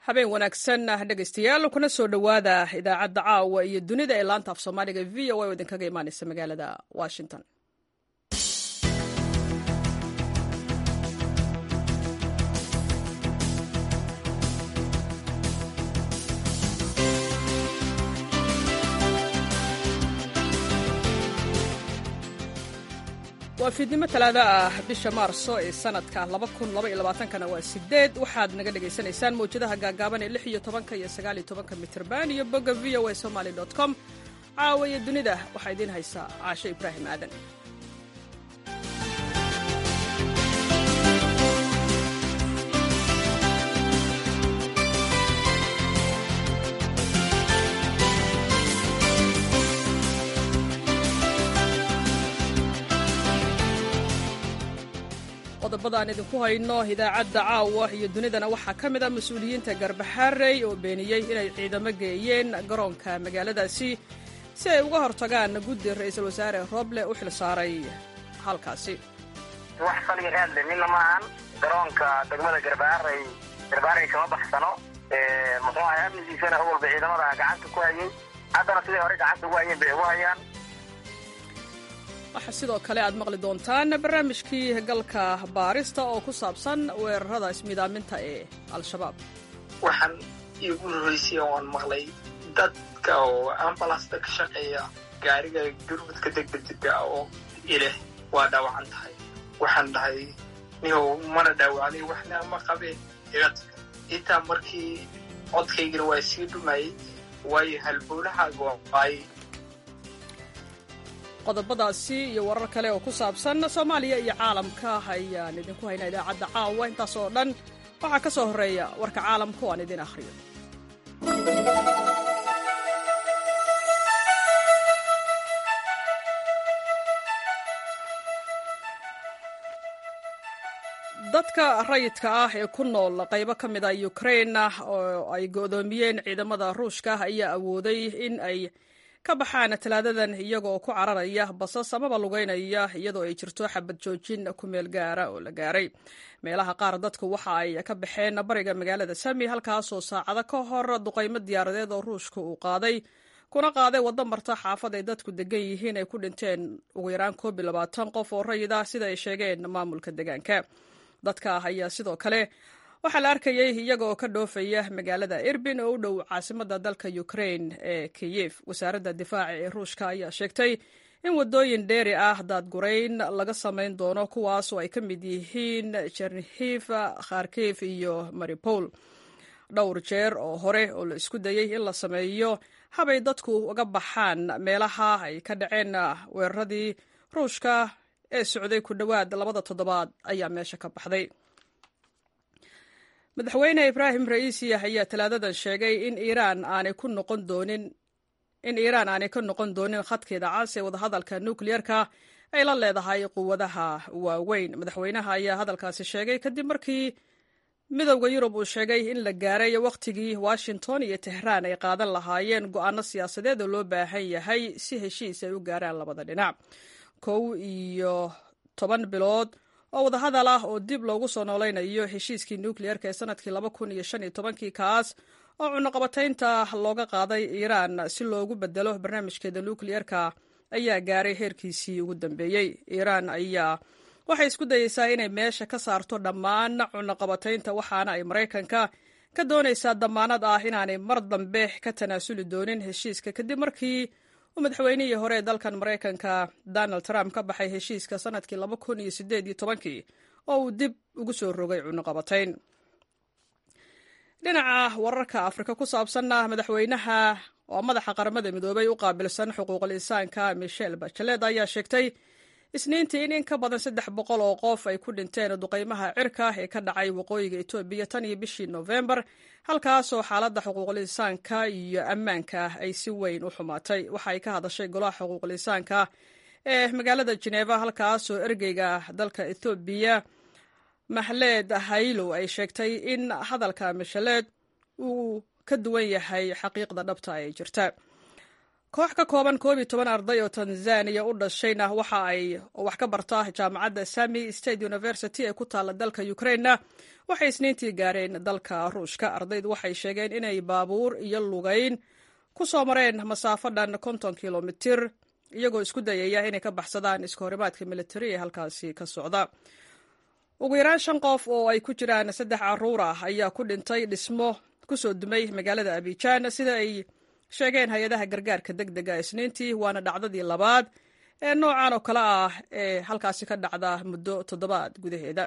habeen wanaagsan dhegaystayaal kuna soo dhowaada idaacadda caawa iyo dunida ee laanta af soomaaliga v o a oo idinkaga imaaneysa magaalada washington waa fiidnimo talaado ah bisha maarso ee sanadka kana waa sideed waxaad naga dhagaysanaysaan mawjadaha gaagaaban ee lix iyo tobanka iyo sagaal iyo tobanka mitrban iyo bogga v o a somaly com caawa iyo dunida waxaa idiin haysaa caashe ibraahim aadan qodobada aan idinku hayno idaacadda caawa iyo dunidana waxaa ka mid a mas-uuliyiinta garbaxaarey oo beeniyey inay ciidamo geeyeen garoonka magaaladaasi si ay uga hortagaan guddi ra-iisul wasaare roble u xil saaray halkaasi wax saliga raadle midna maahan garoonka degmada garbaarey garbaarey kama baxsano muxuu ahay amnigiisana awalba ciidamada gacanta ku hayay haddana siday hore gacanta ugu hayeen bay ugu hayaan waxaa sidoo kale aad maqli doontaan barnaamijkii galka baarista oo ku saabsan weerarada ismidaaminta ee al-shabaab waxaan iigu horreysay oan maqlay dadka oo ambalasta ka shaqeeya gaariga gurmudka degdegdega oo ileh waa dhaawacan tahay waxaan dhahay nihow mana dhaawacday waxna ma qabeen igatag intaa markii codkaygana waa sii dhumayay waayo halbowlahaaga waay qodobadaasi iyo warar kale oo ku saabsan soomaaliya iyo caalamka ayaan idinku haynaa idaacadda caawa intaas oo dhan waxaa ka soo horreeya warka caalamka oo aan idin akhriyo dadka rayidka ah ee ku nool qaybo ka mid a ukrain oo ay go'doomiyeen ciidamada ruushka ayaa awooday in ay ka baxaan talaadadan iyagoo ku cararaya basas amaba lugeynaya iyadoo ay jirto xabad joojin ku meel gaara oo la gaaray meelaha qaar dadku waxa ay ka baxeen bariga magaalada sami halkaasoo saacado ka hor duqaymo diyaaradeed oo ruushka uu qaaday kuna qaaday waddo marta xaafad ay dadku degan yihiin ay ku dhinteen ugu yaraan koob iyo labaatan qof oo rayid ah sida ay sheegeen maamulka deegaanka dadka ayaa sidoo kale waxaa la arkayay iyaga oo ka dhoofaya magaalada irbin oo u dhow caasimadda dalka ukrain ee kiyef wasaaradda difaaca ee ruushka ayaa sheegtay in waddooyin dheeri ah daadgurayn laga samayn doono kuwaas oo ay ka mid yihiin chernihiv kharkif iyo maripol dhowr jeer oo hore oo la isku dayey in la sameeyo habay dadku uga baxaan meelaha ay ka dhaceen weeraradii ruushka ee socday ku dhowaad labada toddobaad ayaa meesha ka baxday madaxweyne ibraahim ra'iisi ayaa talaadadan sheegay in iiraan aanay ku noqon doonin in iiraan aanay ka noqon doonin khadkeeda cas ee wadahadalka nukliyerka ay la leedahay quwadaha waaweyn madaxweynaha ayaa hadalkaasi sheegay kadib markii midowda yurub uu sheegay in la gaaray wakhtigii washington iyo tehraan ay qaadan lahaayeen go'aano siyaasadeed oo loo baahan yahay si heshiis ay u gaaraan labada dhinac kow iyo toban bilood oo wadahadal ah oo dib loogu soo noolaynayo heshiiskii nukliyerka ee sanadkii laba kun iyo shan iyo tobankii kaas oo cunuqabataynta looga qaaday iiraan si loogu bedelo barnaamijkeeda nukliyerka ayaa gaaray heerkiisii ugu dambeeyey iiraan ayaa waxay isku dayeysaa inay meesha ka saarto dhammaan cunuqabataynta waxaana ay maraykanka ka doonaysaa damaanad ah inaanay mar dambe ka tanaasuli doonin heshiiska kadib markii uu madaxweynihii hore ee dalkan maraykanka donald trump ka baxay heshiiska sanadkii laba kun iyo sideed iyo tobankii oo uu dib ugu soo rogay cunuqabatayn dhinaca wararka afrika ku saabsanna madaxweynaha oo madaxa qaramada midoobay u qaabilsan xuquuqul insaanka michel bachelet ayaa sheegtay isniintii in in ka badan saddex boqol oo qof ay ku dhinteen duqaymaha cirka ee ka dhacay waqooyiga etoobiya tan iyo bishii nofembar halkaasoo xaaladda xuquuqul insaanka iyo ammaanka ay si weyn u xumaatay waxa ay ka hadashay golaha xuquuqul insaanka ee magaalada jeneva halkaasoo ergeyga dalka ethoobiya mahleed haylow ay sheegtay in hadalka mashaleed uu ka duwan yahay xaqiiqda dhabta ee jirta koox ka kooban koob iyo toban arday oo tanzaniya u dhashayna waxa ay wax ka barta jaamacadda sami state university ee ku taalla dalka ukrainena waxay isniintii gaareen dalka ruushka ardaydu waxay sheegeen inay baabuur iyo lugayn ku soo mareen masaafo dhan konton kilomitir iyagoo isku dayaya inay ka baxsadaan iska horimaadka militari ee halkaasi ka socda ugu yaraan shan qof oo ay ku jiraan saddex caruur ah ayaa ku dhintay dhismo kusoo dumay magaalada abijaan sida ay sheegeen hay-adaha gargaarka deg dega isniintii waana dhacdadii labaad ee noocan oo kale ah ee halkaasi ka dhacda muddo toddobaad gudaheeda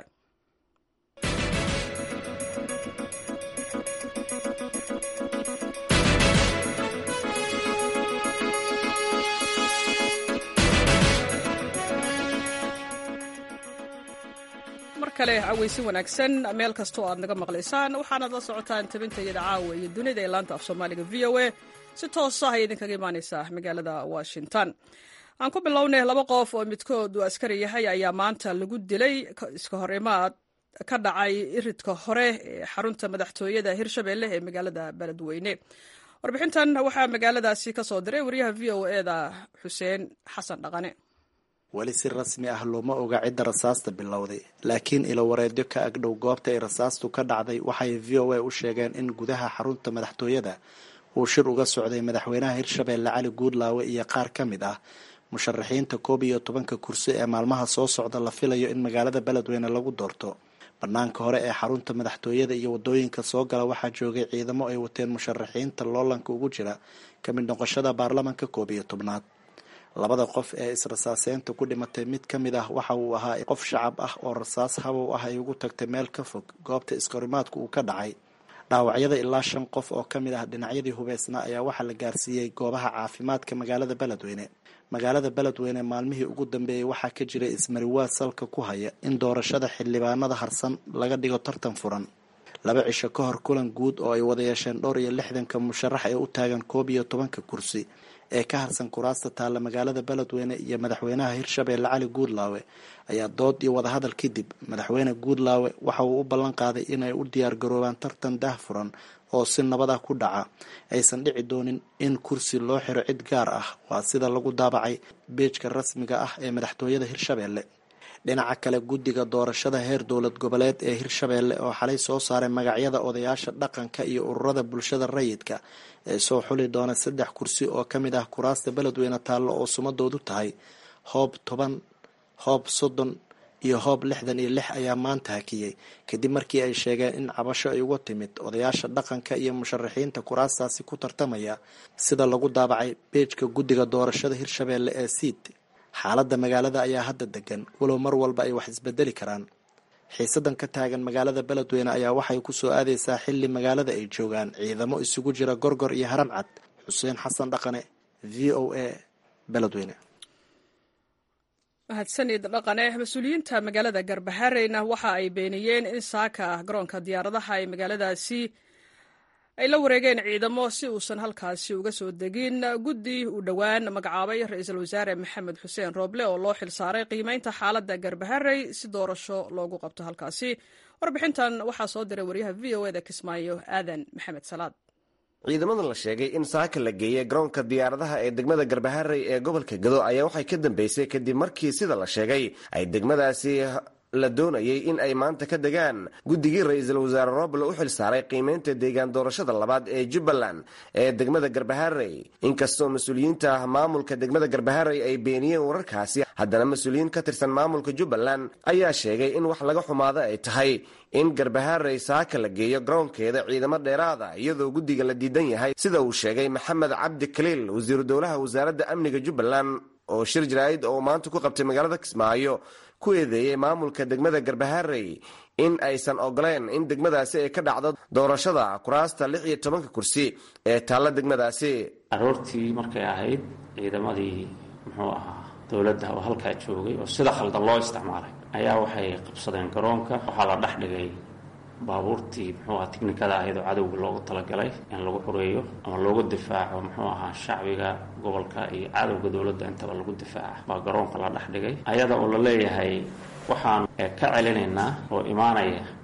mar kale caweysi wanaagsan meel kastoo aad naga maqlaysaan waxaanaad la socotaan tabintayada caawa iyo dunida ee laanta af soomaaliga v o a si toosa ayay idinkaga imaaneysaa magaalada washington aan ku bilownay laba qof oo midkood uu askari yahay ayaa maanta lagu dilay iska hor imaad ka dhacay iridka hore ee xarunta madaxtooyada hirshabelle ee magaalada beledweyne warbixintan waxaa magaaladaasi ka soo diray wariyaha v o eda xuseen xasan dhaqane weli si rasmi ah looma oga cidda rasaasta bilowday laakiin ilowareedyo ka agdhow goobta ay rasaastu ka dhacday waxay v o a u sheegeen in gudaha xarunta madaxtooyada uu shir uga socday madaxweynaha hirshabeelle cali guudlaawe iyo qaar ka mid ah musharaxiinta koob iyo tobanka kursi ee maalmaha soo socda la filayo in magaalada beledweyne lagu doorto banaanka hore ee xarunta madaxtooyada iyo wadooyinka soo gala waxaa joogay ciidamo ay wateen musharaxiinta loolanka ugu jira ka mid noqoshada baarlamanka koob iyo tobnaad labada qof ee israsaaseynta ku dhimatay mid ka mid ah waxa uu ahaa qof shacab ah oo rasaas habow ah ay ugu tagtay meel ka fog goobta iskahorimaadku uu ka dhacay dhaawacyada ilaa shan qof oo ka mid ah dhinacyadii hubeysnaa ayaa waxaa la gaarsiiyey goobaha caafimaadka magaalada beledweyne magaalada beledweyne maalmihii ugu dambeeyey waxaa ka jiray ismariwaad salka ku haya in doorashada xildhibaanada harsan laga dhigo tartan furan laba cisho ka hor kulan guud oo ay wada yeesheen dhowr iyo lixdanka musharax ee u taagan koob iyo tobanka kursi ee ka harsan kuraasta taalla magaalada beledweyne iyo madaxweynaha hirshabeelle cali guudlaawe ayaa dood iyo wadahadal kadib madaxweyne guudlaawe waxa uu u ballan qaaday inay u diyaargaroobaan tartan daah furan oo si nabad ah ku dhaca aysan dhici doonin in kursi loo xiro cid gaar ah waa sida lagu daabacay beejka rasmiga ah ee madaxtooyada hirshabeelle dhinaca kale guddiga doorashada heer dowlad goboleed ee hirshabeelle oo xalay soo saaray magacyada odayaasha dhaqanka iyo ururada bulshada rayidka ee soo xuli doona saddex kursi oo ka mid ah kuraasta beledweyne taallo oo sumadoodu tahay hoob toban hoob soddon iyo hoob lixdan iyo lix ayaa maanta hakiyey kadib markii ay sheegeen in cabasho ay uga timid odayaasha dhaqanka iyo musharaxiinta kuraastaasi ku tartamaya sida lagu daabacay beejka guddiga doorashada hirshabeelle ee siid xaaladda magaalada ayaa hadda degan walow mar walba ay wax isbedeli karaan xiisadan ka taagan magaalada beledweyne ayaa waxay kusoo aadeysaa xilli magaalada ay joogaan ciidamo isugu jira gorgor iyo haram cad xuseen xasan dhaqane v o a beledweyne mahadsanid dhaqane mas-uuliyiinta magaalada garbahareyna waxa ay beeniyeen in saaka garoonka diyaaradaha ee magaaladaasi ay la wareegeen ciidamo si uusan halkaasi uga soo degin guddi uu dhowaan magacaabay ra-iisul wasaare maxamed xuseen rooble oo loo xilsaaray qiimeynta xaaladda garbaharey si doorasho loogu qabto halkaasi warbixintan waxaa soo diray waryaha v o eda kismaayo aadan maxamed salaad ciidamadan la sheegay in saaka la geeyey garoonka diyaaradaha ee degmada garbaharey ee gobolka gado ayaa waxay ka dambeysay kadib markii sida la sheegay ay degmadaasi la doonayay in ay maanta ka degaan guddigii ra-iisul wasaare roble u xil saaray qiimeynta deegaan doorashada labaad ee jubbaland ee degmada garbaharey inkastoo mas-uuliyiinta maamulka degmada garbaharey ay beeniyeen wararkaasi haddana mas-uuliyiin ka tirsan maamulka jubbaland ayaa sheegay in wax laga xumaado ay tahay in garbaharey saaka la geeyo garoonkeeda ciidamo dheeraada iyadoo guddiga la diidan yahay sida uu sheegay maxamed cabdi kaliil wasiiru dowlaha wasaaradda amniga jubbaland oo shir jaraa'id oo maanta ku qabtay magaalada kismaayo ku eedeeyey maamulka degmada garbaharey in aysan ogoleen in degmadaasi ay ka dhacdo doorashada kuraasta lix iyo tobanka kursi ee taalla degmadaasi aroortii markay ahayd ciidamadii muxuu ahaa dowladda oo halkaa joogay oo sida khaldan loo isticmaalay ayaa waxay qabsadeen garoonka waxaa la dhex dhigay baabuurtii muxuu aha tiknikada ahayd oo cadowga loogu talagalay in lagu xureeyo ama loogu difaaco muxuu ahaa shacbiga gobolka iyo cadowga dowladda intaba lagu difaaca baa garoonka la dhex dhigay ayada oo la leeyahay waxaan ka celinaynaa oo imaanaya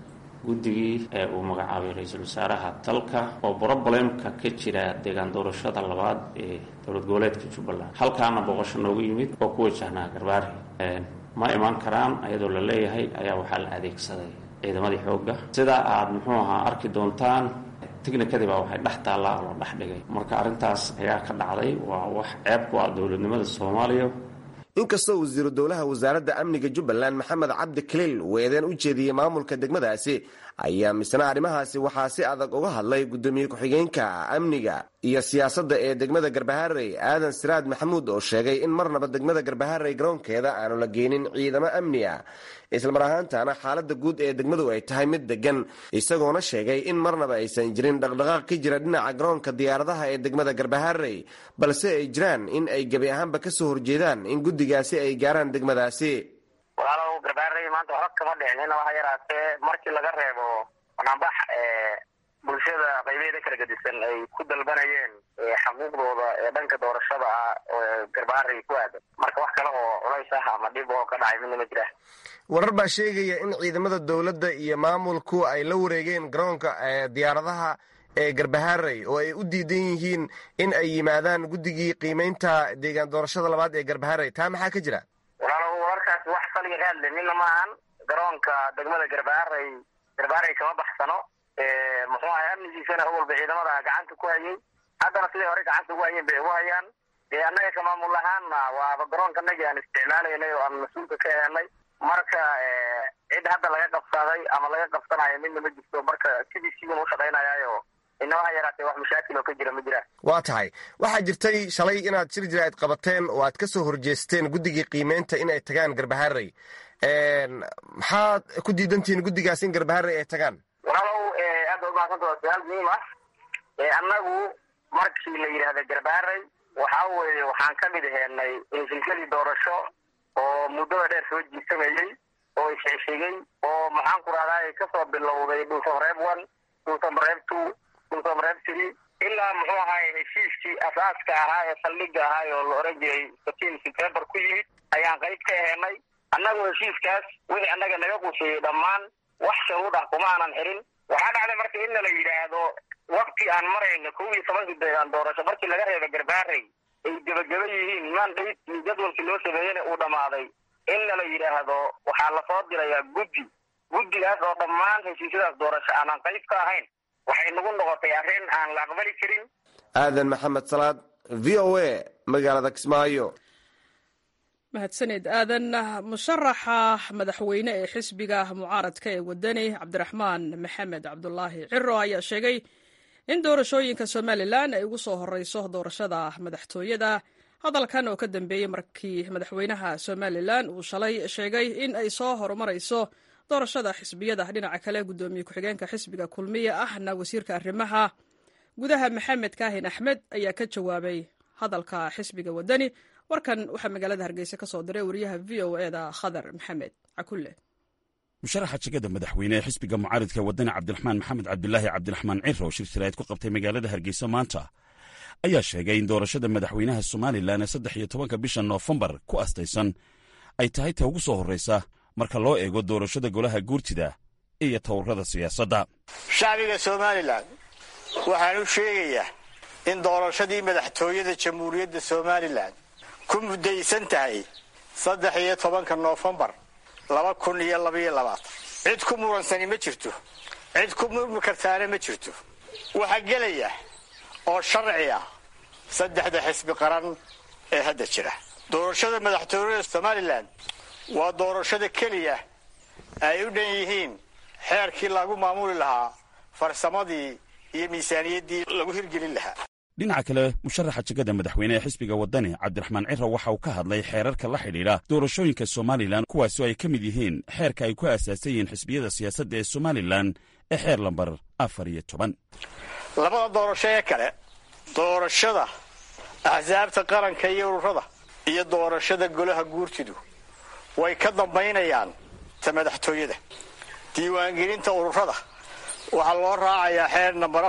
guddigii ee uu magacaabay ra-iisul wasaaraha dalka oo brobalemka ka jira deegaan doorashada labaad ee dowlad goboleedka jubbaland halkaana booqasho noogu yimid oo ku wajahnaa garbaari ma imaan karaan ayadoo la leeyahay ayaa waxaa la adeegsaday ciidamadii xoogga sida aad muxuu ahaa arki doontaan tignikadii baa waxay dhex taallaa oo la dhex dhigay marka arrintaas ayaa ka dhacday waa wax ceeb ku ah dowladnimada soomaaliya inkastoo wasiiru dowlaha wasaaradda amniga jubbaland maxamed cabdi kaliil uu eedeen u jeediyey maamulka degmadaasi ayaa misna arrimahaasi waxaa si adag uga hadlay guddoomiye ku-xigeenka amniga iyo siyaasadda ee degmada garbaharey aadan siraad maxamuud oo sheegay in marnaba degmada garbaharey garoonkeeda aanu la geenin ciidamo amni ah islamar ahaantana xaaladda guud ee degmadu ay tahay mid degan isagoona sheegay in marnaba aysan jirin dhaqdhaqaaq ka jira dhinaca garoonka diyaaradaha ee degmada garbaharey balse ay jiraan in ay gebi ahaanba kasoo horjeedaan in guddigaasi ay gaaraan degmadaasi walaalow garbaarey maanta waxba kama dhicin inaba ha yaraatee markii laga reebo banaanbax bulshada qaybeeda kala gedisan ay ku dalbanayeen xaquuqdooda ee dhanka doorashada ah oo garbaarey ku aadan marka wax kale oo culays ah ama dhib oo ka dhacay midna ma jira warar baa sheegaya in ciidamada dowladda iyo maamulku ay la wareegeen garoonka diyaaradaha ee garbaharey oo ay u diidan yihiin in ay yimaadaan guddigii qiimeynta deegaan doorashada labaad ee garbaharey taa maxaa ka jira walaalow wararkaasi wax saliga ka hadle midna maahan garoonka degmada garbaharey garbaharey kama baxsano muxuu ahay amnigiisana awalba ciidamada gacanta ku hayay haddana siday hore gacanta ugu hayeen bay ugu hayaan dee annaga ka maamul ahaanna waaba garoonka anagii aan isticmaalaynay oo aan mas-uulka ka helnay marka cid hadda laga qabsaday ama laga qabsanayo midna ma jirto marka sidii sidan u shaqaynayaayo inaba ha yaraatee wax mashaakil oo ka jira ma jiraan waa tahay waxaa jirtay shalay inaad shir jiraad qabateen oo aad ka soo horjeesteen guddigii qiimeynta in ay tagaan garbaharey maxaad ku diidantihiin guddigaas in garbaharey ay tagaan walaalow aad ba umahadsanta waa su-aal muhiim ah annagu markii la yidhaahda garbaharey waxa weeye waxaan ka mid heenay silsiladii doorasho oo muddada dheer soo jiisamayey oo isxishigay oo maxaan ku rahdaa kasoo bilowday dhulsamareeb one dhulsamareeb two dhulsamareeb three ilaa muxuu ahaay heshiiskii asaaska ahaa ee saldhiga ahaa oo la oran jiray satiin september ku yimid ayaan qayb ka heenay annagoo heshiiskaas wixii annaga naga quseeyey dhammaan wax sharuud ah kuma aanan xirin waxaa dhacday marka in la yidhaahdo wakti aan marayno kow iyo tobankii deegaan doorasho markii laga reeba garbaarey ay gebageba yihiin mandate iyo jadwalkii loo sameeyena uu dhammaaday inna la yidhaahdo waxaa lasoo dirayaa guddi guddigaas oo dhammaan heshiisyadaas doorasho aanan qayb ka ahayn waxay nagu noqotay arrin aan la aqbali karin aadan maxamed salaad v o a magaalada kismaayo mahadsaned aadan musharaxa madaxweyne ee xisbiga mucaaradka ee wadani cabdiraxmaan maxamed cabdulaahi ciro ayaa sheegay in doorashooyinka somalilan ay ugu soo horeyso doorashada madaxtooyada hadalkan oo ka dambeeyey markii madaxweynaha somalilan uu shalay sheegay in ay soo horumarayso doorashada xisbiyada dhinaca kale gudoomiye ku-xigeenka xisbiga kulmiya ahna wasiirka arrimaha gudaha maxamed kaahin axmed ayaa ka jawaabay hadalka xisbiga wadani warkan waxaa magaalada hargeysa ka soo diray wariyaha v o eda khadar maxamed cakulle musharaxa jegada madaxweyne ee xisbiga mucaaridka wadani cabdiraxmaan maxamed cabdulaahi cabdiraxmaan ciro shir shiraad ku qabtay magaalada hargeysa maanta ayaa sheegay in doorashada madaxweynaha somalilan ee saddex iyo tobanka bisha noofembar ku astaysan ay tahay ta ugu soo horraysa marka loo eego doorashada golaha guurtida iyo towrada siyaasadda shacbiga somalilan waxaan u sheegayaa in doorashadii madaxtooyada jamhuuriyadda somalilan ku muddaysan tahay saddex iyo tobanka noofembar laba kun iyo labaiyo labaatan cid ku muransani ma jirto cid ku murmi kartaana ma jirto waxaa gelaya oo sharci ah saddexda xisbi qaran ee hadda jira doorashada madaxtooyada somalilan waa doorashada keliya ay u dhan yihiin xeerkii lagu maamuli lahaa farsamadii iyo miisaaniyaddii lagu hirgelin lahaa dhinaca kale musharaxa jegada madaxweyne ee xisbiga wadani cabdiraxmaan ciro waxa uu ka hadlay xeerarka la xidhiidha doorashooyinka somalilan kuwaasoo ay ka mid yihiin xeerka ay ku aasaasan yihiin xisbiyada siyaasadda ee somalilan ee xeer lambar afar iyo toban labada doorasho ee kale doorashada axsaabta qaranka iyo ururada iyo doorashada golaha guurtidu way ka dambaynayaan ta madaxtooyada diiwaangelinta ururada waxaa loo raacayaa xeer nambar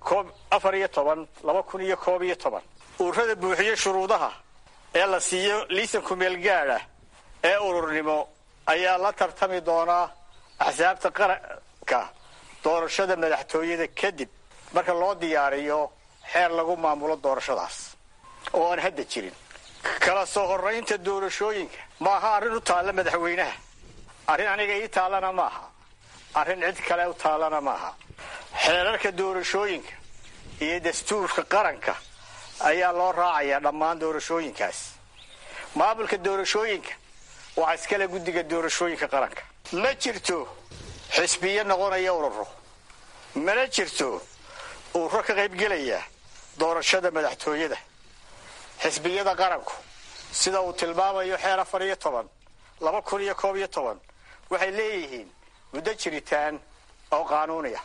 afar iyo toban laba kun iyo koob iyo toban ururada buuxiyo shuruudaha ee la siiyo liisanku meelgaadha ee ururnimo ayaa la tartami doonaa axsaabta qaranka doorashada madaxtooyada kadib marka loo diyaariyo xeer lagu maamulo doorashadaas oo aan hadda jirin kala soo horraynta doorashooyinka ma aha arrin u taalla madaxweynaha arrin aniga ii taallana ma aha arrin cid kale u taallana ma aha xeerarka doorashooyinka iyo dastuurka qaranka ayaa loo raacayaa dhammaan doorashooyinkaas maamulka doorashooyinka waxaa iskale guddiga doorashooyinka qaranka ma jirto xisbiyo noqonaya ururo mana jirto ururo ka qaybgelaya doorashada madaxtooyada xisbiyada qaranku sida uu tilmaamayo xeer afar iyo toban laba kun iyo koob iyo toban waxay leeyihiin muddo jiritaan oo qaanuuniya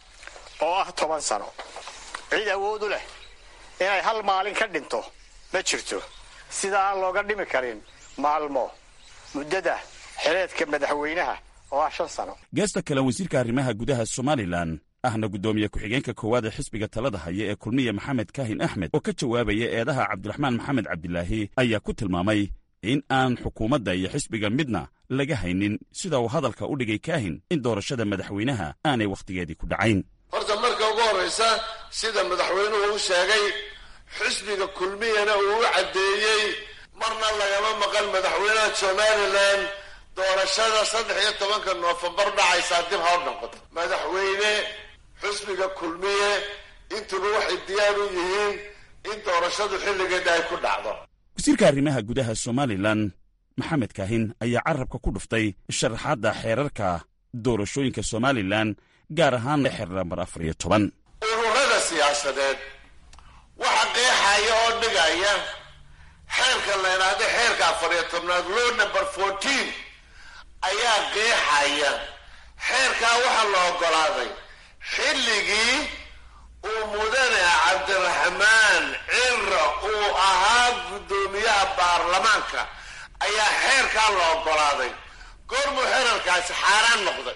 oo ah toban sano cid awood u leh inay hal maalin ka dhinto ma jirto sida aan looga dhimi karin maalmo muddada xereedka madaxweynaha oo ah shan sano geesta kale wasiirka arrimaha gudaha somalilan ahna guddoomiye ku-xigeenka koowaad ee xisbiga talada haya ee kulmiye maxamed kaahin axmed oo ka jawaabaya eedaha cabdiraxmaan maxamed cabdilaahi ayaa ku tilmaamay in aan xukuumadda iyo xisbiga midna laga haynin sida uu hadalka u dhigay kaahin in doorashada madaxweynaha aanay wakhtigeedii ku dhacayn horta marka ugu horraysa sida madaxweynuhu u sheegay xisbiga kulmiyana uu u caddeeyey marna lagama maqan madaxweynaha somalilan doorashada saddex iyo tobanka noofembar dhacaysaa dib ha u noqoto madaxweyne xisbiga kulmiye intuba waxay diyaar u yihiin in doorashadu xilligeeda ay ku dhacdo wasiirka arrimaha gudaha somalilan maxamed kaahin ayaa carabka ku dhuftay sharaxaadda xeerarka doorashooyinka somalilan gaar ahaan xeer nambar afar iyo toban ururada siyaasadeed waxa qeexaya oo dhigaya xeerka la yidhaahdo xeerka afar iyo tobnaad low number fourteen ayaa qeexaya xeerkaa waxaa la oggolaaday xilligii uu mudane cabdiraxmaan cira uu ahaa guddoomiyaha baarlamaanka ayaa xeerkaa la oggolaaday goormuu xeerarkaasi xaaraan noqday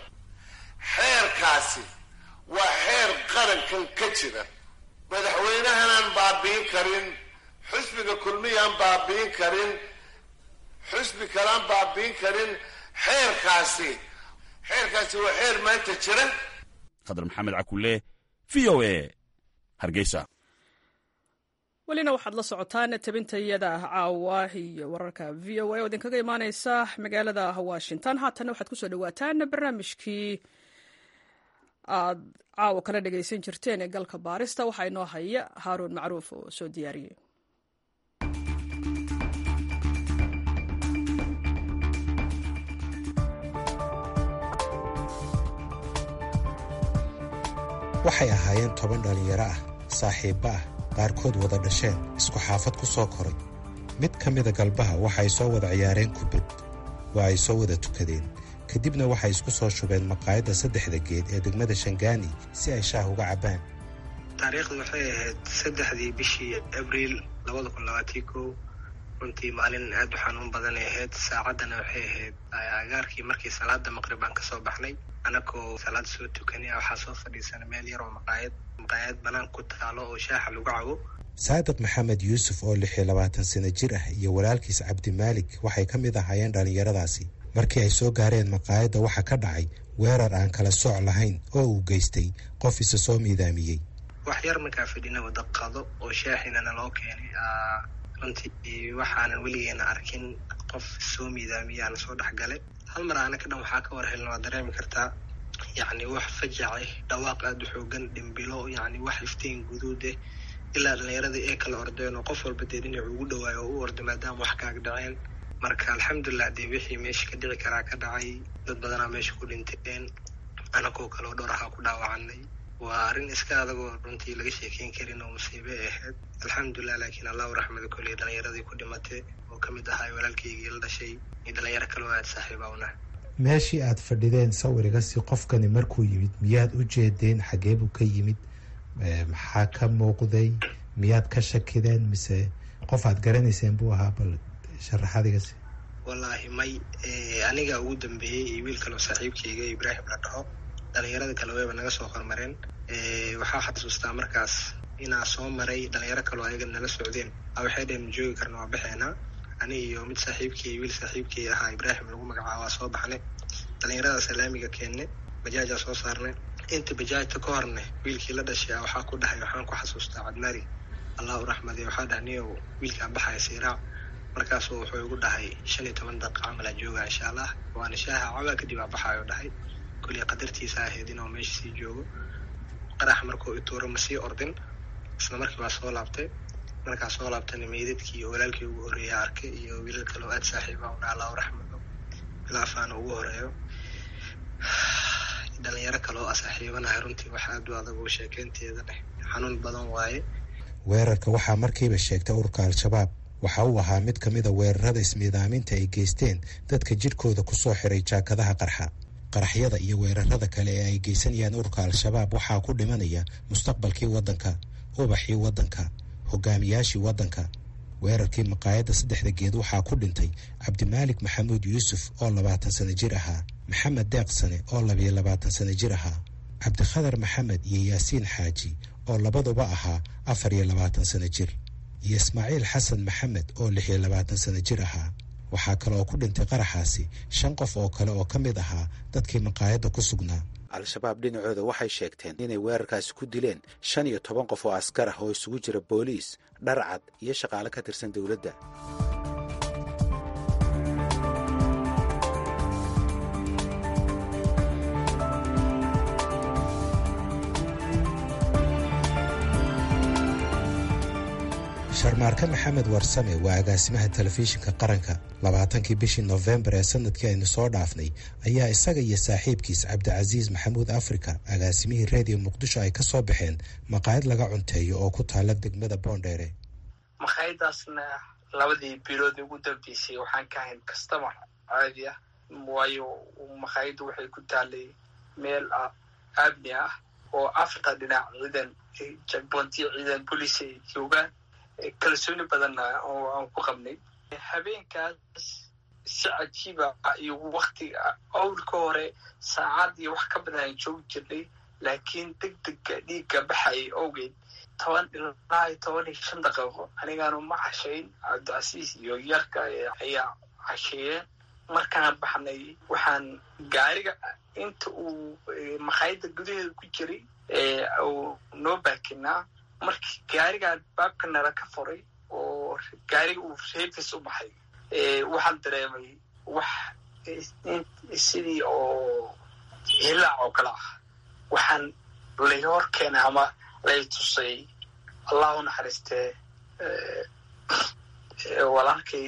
xeerkaasi waa xeer qarankan ka jira madaxweynahanaan baabi'in karin xusbiga kulmiyaan baabi'in karin xusbi kalaan baabi'in karin xeerkaasi xeerkaasi waa xeer maanta jira khadar maxamed cakulle v o e hargeysa welina waxaad la socotaan tabintayada caawa iyo wararka v o a oo idinkaga imaaneysa magaalada washington haatanna waxaad kusoo dhawaataan barnaamijkii aad caawa kala dhagaysan jirteen ee galka baarista waxaa inoo haya haaruun macruuf oo soo diyaariyey waxay ahaayeen toban dhallinyaro ah saaxiibba ah qaarkood wada dhasheen isku xaafad ku soo koray mid ka mida galbaha waxay soo wada ciyaareen kubad waa ay soo wada tukadeen kadibna waxay isku soo shubeen maqaayadda saddexda geed ee degmada shangaani si ay shaah uga cabbaan taariikhdu waxay ahayd saddexdii bishii abriil labada kun labaatii kow runtii maalin aad u xanuun badanay ahayd saacaddana waxay ahayd agaarkii markii salaada maqrib aan kasoo baxnay anakoo salaad soo tukanaya waxaa soo fadhiisana meel yar oo maqaayad maqaayad bannaan ku taalo oo shaaxa lagu cabo saadiq maxamed yuusuf oo lix iyo labaatan sano jir ah iyo walaalkiis cabdimaalik waxay ka mid ahaayeen dhallinyaradaasi markii ay soo gaareen maqaayadda waxaa ka dhacay weerar aan kala sooc lahayn oo uu geystay qof isa soo miidaamiyey wax yar markaa fadhina wada qado oo shaaxinana loo keenay runtii waxaanan weligeena arkin qof soo miidaamiyaana soo dhexgale hal mar aana ka dhan waxaa ka war helna waa dareemi kartaa yacni wax fajace dhawaaq aada u xoogan dhimbilo yacni wax iftiin guduud eh ilaa dhallinyaradii ay kala ordeen oo qof walba dee dhinac ugu dhawaayo oo u orday maadaama wax kaaga dhaceen marka alxamdulilah dee wixii meesha ka dhici karaa ka dhacay dad badanaa meesha ku dhinteen anakoo kaleo dhowr ahaa ku dhaawacanay waa arrin iska adagoo runtii laga sheekeyn karin oo musiibe ay ahayd alxamdulilah laakiin allahu raxmada koley dhallinyaradii ku dhimatay oo ka mid ahaa walaalkaygii la dhashay iyo dhalinyaro kaloo aada saaxiiba una meeshii aad fadhideen sawirigasi qofkani markuu yimid miyaad u jeedeen xagee buu ka yimid maxaa ka muuqday miyaad ka shakideen mise qof aad garanayseen buu ahaa bal sharaxadigasi wallaahi may aniga ugu dambeeyey iyo wiil kaloo saaxiibkayga ibraahim la dhaho dhalinyarada kale wayba naga soo hormareen waxaa xasuustaa markaas inaa soo maray dhalinyaro kaloo ayaga nala socdeen waxay dheen joogi karna waa baxeenaa ani iyo mid saaxiibkii wiil saaxiibkii ahaa ibraahim lagu magacaaba waa soo baxnay dhalinyarada salaamiga keenne bajaajaa soo saarnay inta bajaajta ka horne wiilkii la dhashay waxaa ku dhahay waxaan ku xasuustaa cadmari allah u raxmadiy waxaa dhahay niyow wiilkaan baxaya siiraac markaasuu wuxuu igu dhahay shan iyo toban daqiiqa camalaa jooga insha allah waana shaaha cabaa kadib aa baxaayo dhahay kulli qadartiisa ahayd inuu meesha sii joogo qarax markuu ituuro ma sii ordin isla markii baa soo laabtay markaa soo laabtana meydadkii iyo walaalkii ugu horreeya arkay iyo wiilal kale oo aada saaxiiba una allah u raxmado bilaafaana ugu horeeyo dhalinyaro kale oo a saaxiibanahay runtii wax aad u adag oo sheekeynteeda leh xanuun badan waaye weerarka waxaa markiiba sheegtay ururka al-shabaab waxa uu ahaa mid ka mid a weerarada ismiidaaminta ay geysteen dadka jidhkooda ku soo xiray jaakadaha qarxa qaraxyada iyo weerarada kale ee ay geysanayaan ururka al-shabaab waxaa ku dhimanaya mustaqbalkii waddanka ubaxii waddanka hogaamiyaashii waddanka weerarkii maqaayadda saddexda geed waxaa ku dhintay cabdimaalik maxamuud yuusuf oo labaatan sano jir ahaa maxamed deeqsane oo labiyo labaatan sano jir ahaa cabdikhadar maxamed iyo yaasiin xaaji oo labaduba ahaa afar iyo labaatan sano jir iyo ismaaciil xasan maxamed oo lix iyo labaatan sano jir ahaa waxaa kale oo ku dhintay qaraxaasi shan qof oo kale oo ka mid ahaa dadkii maqaayadda ku sugnaa al-shabaab dhinacooda waxay sheegteen inay weerarkaasi ku dileen shan iyo toban qof oo askar ah oo isugu jira booliis dharcad iyo shaqaale ka tirsan dowladda sharmaarke maxamed warsame waa agaasimaha telefishinka qaranka labaatankii bishii nofembar ee sanadkii aynu soo dhaafnay ayaa isaga iyo saaxiibkiis cabdicasiis maxamuud africa agaasimihii reediyo muqdisho ay ka soo baxeen maqaayad laga cunteeyo oo ku taala degmada boondheere maqaayadaasna labadii bilood ugu dambeysay waxaan ka ahayn kastama caadi ah waayo maqaayaddu waxay ku taalay meel aabni ah oo afarta dhinac ciidan jagboontiyo ciidan bolis ay joogaan kalsooni badanna oo aan ku qabnay habeenkaas si cajiiba iyo waktiga awlka hore saacad iyo wax ka badan aan joogi jirnay laakiin deg dega dhiigga baxayay owgeed toban ilaa iyo toban iyo shan daqiiqo anigaanu ma cashayn cabdicasiis iyo yarka ayaa casheeyeen markaan baxnay waxaan gaariga inta uu maqaayadda gudaheeda ku jiray uu noo baakinaa markii gaarigaan baabka nala ka furay oo gaariga uu reefis u baxay waxaan dareemay wax sidii oo hilaac oo kale ah waxaan lay hor keenay ama lay tusay allah u naxariistee walaalkay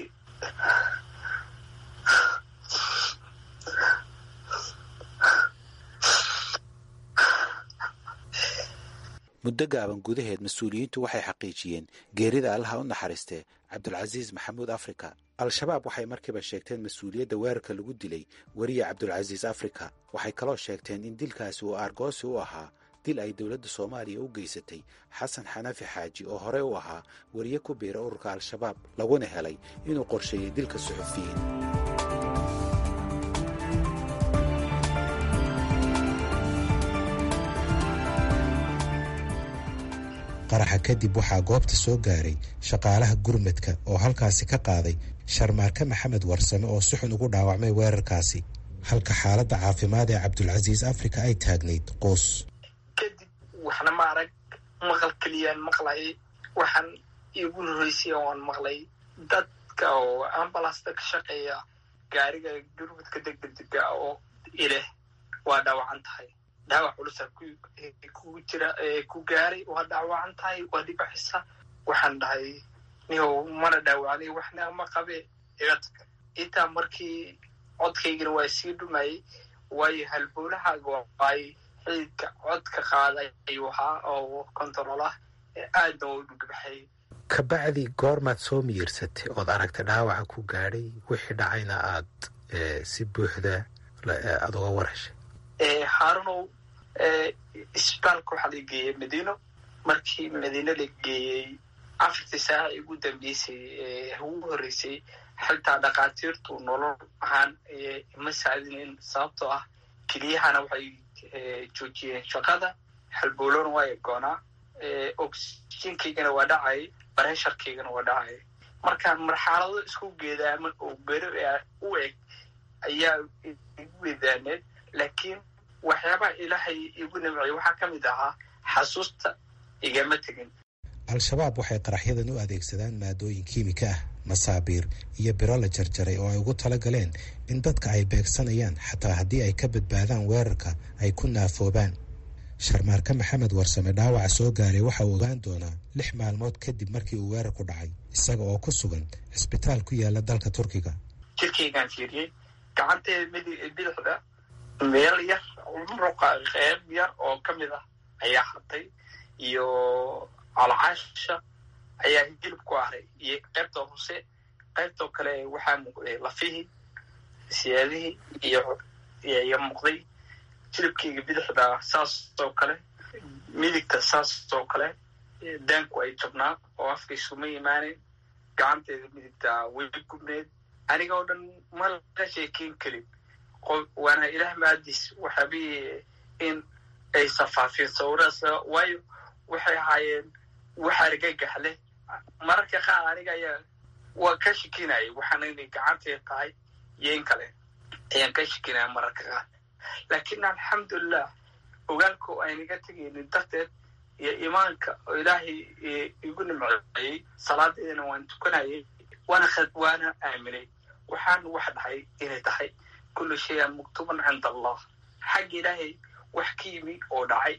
muddo gaaban gudaheed mas-uuliyiintu waxay xaqiijiyeen geerida allaha u naxariistee cabdulcasiis maxamuud africa al-shabaab waxay markiiba sheegteen mas-uuliyadda weerarka lagu dilay weriye cabdulcasiis africa waxay kaloo sheegteen in dilkaasi uu aargoosi u ahaa dil ay dowladda soomaaliya u geysatay xasan xanafi xaaji oo horey u ahaa weriye ku biira ururka al-shabaab laguna helay inuu qorsheeyey dilka suxufiyiin qaraxa kadib waxaa goobta soo gaaray shaqaalaha gurmadka oo halkaasi ka qaaday sharmaarke maxamed warsame oo si xun ugu dhaawacmay weerarkaasi halka xaaladda caafimaad ee cabdulcasiis africa ay taagnayd qoos kadib waxna ma arag maqal keliyaan maqlayay waxaan iigu horreysay oan maqlay dadka oo ambalasta ka shaqeeya gaariga gurmadka degdega oo ileh waa dhaawacan tahay dhaawac culusa kugu jira ku gaaray waa dhaawacan tahay waa dhibaxisa waxaan dhahay nihow mana dhaawacnay waxna ma qabe iga tag intaa markii codkaygana waa sii dhumayay waayo halboolahaaga waay xididka codka qaaday ayuu ahaa oo control ah aadna waa u dhugbaxay kabacdi goormaad soo miyirsatay ood aragtay dhaawaca ku gaadhay wixii dhacayna aad si buuxda aada uga warheshay haarunow isbitaalka waxaa la geeyey madiino markii madiino la geeyey afartii saaca ugu dambeysay ugu horreysay xitaa dhakhaatiirtu nolol ahaan ma saadinin sababtoo ah keliyahana waxay joojiyeen shaqada halboolona waa egoonaa oxygenkaygana waa dhacay baresharkaygana waa dhacay markaan marxalado isku geedaaman oo beri u eg ayaa igu weedaaneed laakiin waxyaabaha ilaahay igu nimciyay waxaa ka mid ahaa xasuusta igama tegin al-shabaab waxay qaraxyadan u adeegsadaan maadooyin kiimika ah masaabiir iyo biro la jarjaray oo ay ugu tala galeen in dadka ay beegsanayaan xataa haddii ay ka badbaadaan weerarka ay ku naafoobaan sharmaarka maxamed warsame dhaawaca soo gaaray waxa uu ogaan doonaa lix maalmood kadib markii uu weerarku dhacay isaga oo ku sugan cisbitaal ku yaala dalka turkiga jirkaygaan fiiriyey gacanteeda mid bidixda meel yar muruqa qeyb yar oo ka mid ah ayaa hartay iyo calcaasha ayaa hilib ku aray iyo qaybta hoose qaybtoo kale waxaa muuqday lafihii siyaadihii iyo iyo muuqday hilibkayga bidixda saas oo kale midigta saas oo kale daanku ay jabnaa oo afkaysuma imaaneyn gacanteeda midigta way gubneed aniga oo dhan ma laga sheekeyn karin waana ilaah maadis waxaabi in ay safaafeen sawiraas waayo waxay ahaayeen wax argagax leh mararka qaar aniga ayaa waa ka shikinaya waxaana inay gacanteed tahay iyo in kale ayaan ka shikinaya mararka qaar laakiin alxamdulilah ogaalka oo aynaga tegaynin darteed iyo imaanka oo ilaahay igu nimceeyey salaadeedana waan tukanayay waana waana aaminay waxaan wax dhahay inay tahay kullu shayan maktuuban cinda allah xagga ilaahay wax ka yimi oo dhacay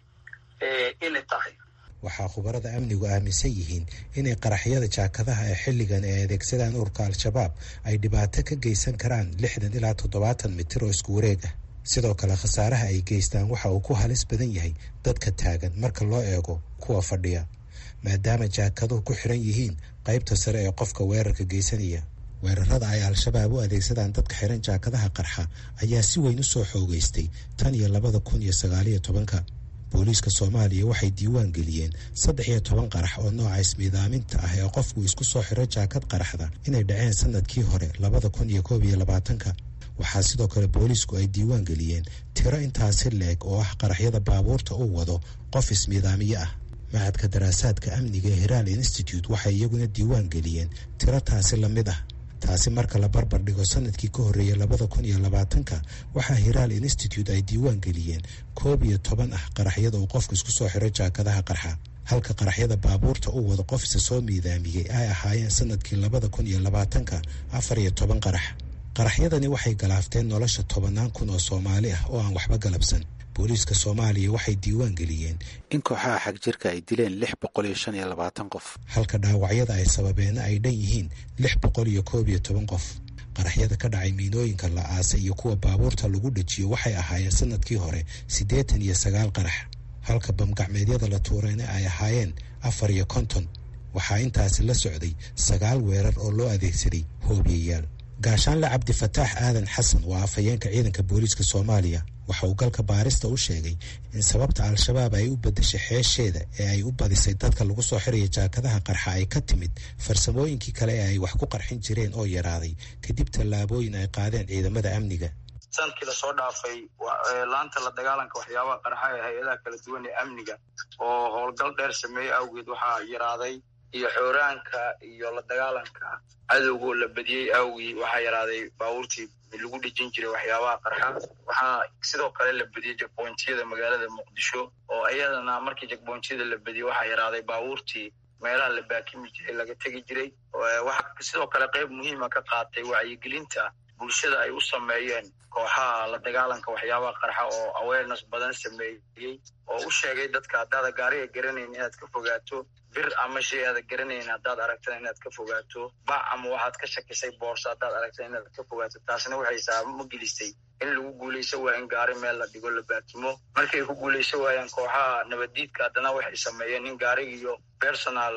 inay tahay waxaa khubarada amnigu aaminsan yihiin inay qaraxyada jaakadaha ee xilligan ay adeegsadaan ururka al-shabaab ay dhibaato ka geysan karaan lixdan ilaa toddobaatan mitir oo isku wareeg ah sidoo kale khasaaraha ay geystaan waxa uu ku halis badan yahay dadka taagan marka loo eego kuwa fadhiya maadaama jaakaduhu ku xiran yihiin qaybta sare ee qofka weerarka geysanaya weerarada ay al-shabaab u adeegsadaan dadka xiran jaakadaha qarxa ayaa si weyn u soo xoogeystay tan iyo labada kun iyo sagaaliyo tobanka booliiska soomaaliya waxay diiwaan geliyeen saddex iyo toban qarax oo nooca ismiidaaminta ah ee qofku isku soo xiro jaakad qaraxda inay dhaceen sanadkii hore labada kun iyo koob iyo labaatanka waxaa sidoo kale booliisku ay diiwaan geliyeen tiro intaasi leeg oo ah qaraxyada baabuurta uu wado qof ismiidaamiye ah macadka daraasaadka amniga ee hiraal institute waxay iyaguna diiwaan geliyeen tiro taasi la mid ah taasi marka la barbar dhigo sanadkii ka horreeyay labada kun iyo labaatanka waxaa hiraal institute ay diiwaan geliyeen koob iyo toban ah qaraxyada uu qofku isku soo xiro jaakadaha qarxa halka qaraxyada baabuurta uu wado qof isa soo miidaamiyey ay ahaayeen sanadkii labada kun iyo labaatanka afar iyo toban qarax qaraxyadani waxay galaafteen nolosha tobannaan kun oo soomaali ah oo aan waxba galabsan booliiska soomaaliya waxay diiwaan geliyeen in kooxaha xag jirka ay dileen lix boqol iyo shan iyo labaatan qof halka dhaawacyada ay sababeena ay dhan yihiin lix boqol iyo koob iyo toban qof qaraxyada ka dhacay miinooyinka la aasay iyo kuwa baabuurta lagu dhajiyo waxay ahaayeen sanadkii hore siddeetan iyo sagaal qarax halka bamgacmeedyada la tuurayna ay ahaayeen afar iyo konton waxaa intaasi la socday sagaal weerar oo loo adeegsaday hoobiyayaal gaashaanle cabdifataax aadan xasan waa afhayeenka ciidanka booliiska soomaaliya waxa uu galka baarista u sheegay in sababta al-shabaab ay u bedeshay xeesheeda ee ay u badisay dadka lagu soo xiraya jaakadaha qarxa ay ka timid farsamooyinkii kale ee ay wax ku qarxin jireen oo yaraaday kadib tallaabooyin ay qaadeen ciidamada amniga sanadkii lasoo dhaafay laanta la dagaalanka waxyaabaha qarxa ee hay-adaha kala duwan ee amniga oo howlgal dheer sameeyey awgeed waxaa yaraaday iyo xooraanka iyo la dagaalanka cadowgoo la badiyey awgii waxaa yaraaday baabuurtii lagu dhejin jiray waxyaabaha qarxa waxaa sidoo kale la badiyey jagbointiyada magaalada muqdisho oo iyadana markii jagbointiyada la badiyey waxaa yaraaday baabuurtii meelaha la baakimi jiray laga tegi jiray waxaa sidoo kale qayb muhiima ka qaatay wacyigelinta bulshada ay u sameeyeen kooxaha la dagaalanka waxyaabaha qarxa oo awareness badan sameeyey oo u sheegay dadka haddaada gaariga garanayn inaad ka fogaato bir ama shay aada garanayn haddaad aragtana inaad ka fogaato bac ama waxaad ka shakisay boorso haddaad aragtana inaad ka fogaato taasna waxay saabamo gelisay in lagu guulayso waa in gaari meel la dhigo la baatimo markay ku guulayso waayaan kooxaha nabaddiidka haddana waxay sameeyeen in gaariga iyo personal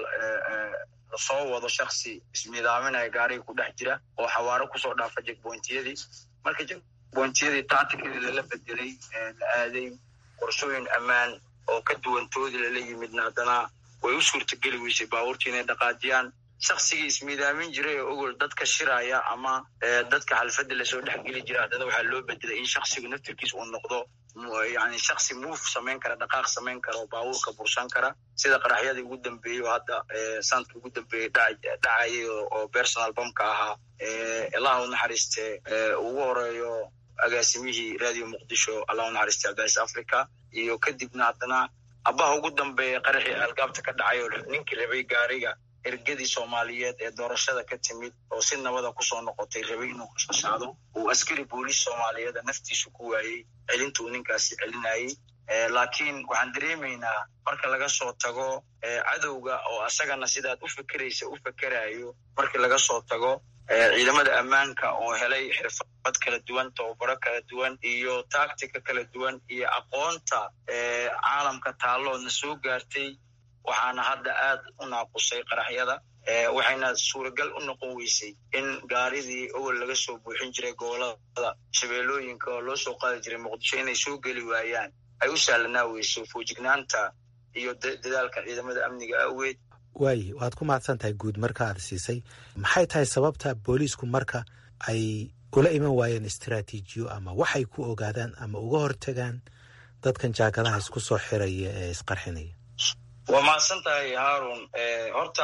lasoo wado shaksi ismiidaaminaya gaariga ku dhex jira oo xawaaro kusoo dhaafa jegbointiyadii marka jegbointiyadii tacticadii lala bedelay la aaday qorshooyin ammaan oo ka duwantoodii lala yimidna haddana way u suurtageli weysay baabuurtii inay dhaqaajiyaan shaksigii ismiidaamin jiray oo ogol dadka shiraya ama dadka xalfadda lasoo dhexgeli jira haddana waxaa loo bedelay in shaksigu naftirkiis uu noqdo yani shaksi move samayn kara dhaqaaq samayn kara oo baabuurka bursan kara sida qaraxyadii ugu dambeeyey oo hadda sanadka ugu dambeeyey dhacayay oo personal bamka ahaa ilaha u naxariiste ugu horeeyo agaasimihii radio muqdisho allahu naxariista cabdicais africa iyo kadibna haddana abaha ugu dambeeya qaraxii algaabta ka dhacay oo ninkii rabay gaariga ergadii soomaaliyeed ee doorashada ka timid oo si nabada kusoo noqotay rabay inuu kashaado uu askari booliis soomaaliyeeda naftiisu ku waayey celinta uu ninkaasi celinayey laakiin waxaan dareemaynaa marka laga soo tago cadowga oo asagana sidaad u fekeraysa u fekerayo markii laga soo tago ciidamada ammaanka oo helay xirfad kala duwan tababaro kala duwan iyo tactica kala duwan iyo aqoonta caalamka taalloodna soo gaartay waxaana hadda aad u naaqusay qaraxyada waxayna suuragal u noqon weysay in gaaridii owel laga soo buuxin jiray gobolada shabeellooyinka oo loo soo qaadi jiray muqdisho inay soo geli waayaan ay u sahlanaa weyso foojignaanta iyo dadaalka ciidamada amniga awgeed waaye waad ku mahadsan tahay guud marka aad siisay maxay tahay sababta booliisku marka ay ula iman waayeen istaraatiijiyo ama waxay ku ogaadaan ama uga hortagaan dadkan jaakadaha isku soo xiraya ee isqarxinaya waa mahadsan tahay haarun horta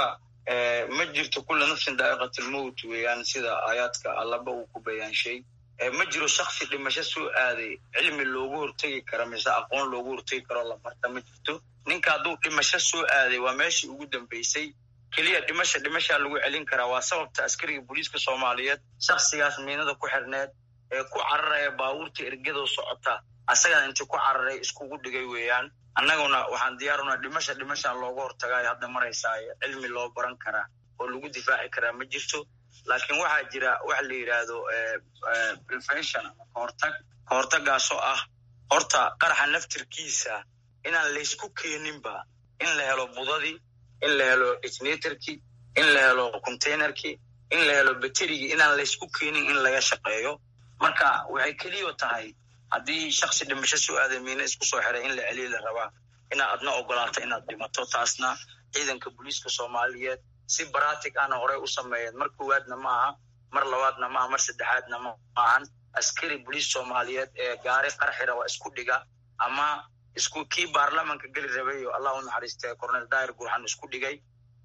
ma jirto kulla nafsin daa'iqatlmowt weeyaan sida aayaadka allaba uu ku bayaanshay ma jiro shaksi dhimasho soo aaday cilmi loogu hortegi karo mise aqoon loogu hortegi karo la barta ma jirto ninka hadduu dhimasho soo aaday waa meeshii ugu dambeysay keliya dhimasha dhimashaa lagu celin karaa waa sababta askariga booliiska soomaaliyeed shaksigaas miinada ku xirneed ee ku cararaya baabuurta ergadoo socota asagana intii ku cararay iskugu dhigay weeyaan annaguna waxaan diyaarunaa dhimasha dhimashaa looga hortagaayo hadda maraysaayo cilmi loo baran karaa oo lagu difaaci karaa ma jirto laakiin waxaa jira waxa la yidhaahdo prevention ama kahortag kahortagaasoo ah horta qaraxa naftirkiisa inaan laysku keeninba in la helo budadii in la helo ignatorkii in la helo containerkii in la helo baterigii inaan laysku keenin in laga shaqeeyo marka waxay keliyo tahay haddii shaksi dhimasho soo aaday miina isku soo xiray in la celiyi la rabaa inaad adna ogolaato inaad dhimato taasna ciidanka booliiska soomaaliyeed si baratic ana horey u sameeyeen mar koowaadna ma aha mar labaadna maaha mar saddexaadna ma ahan askari boliis soomaaliyeed ee gaari qarxira waa isku dhiga ama isku kii baarlamanka geli rabay oo allah u naxariistay cornel dair gurxan isku dhigay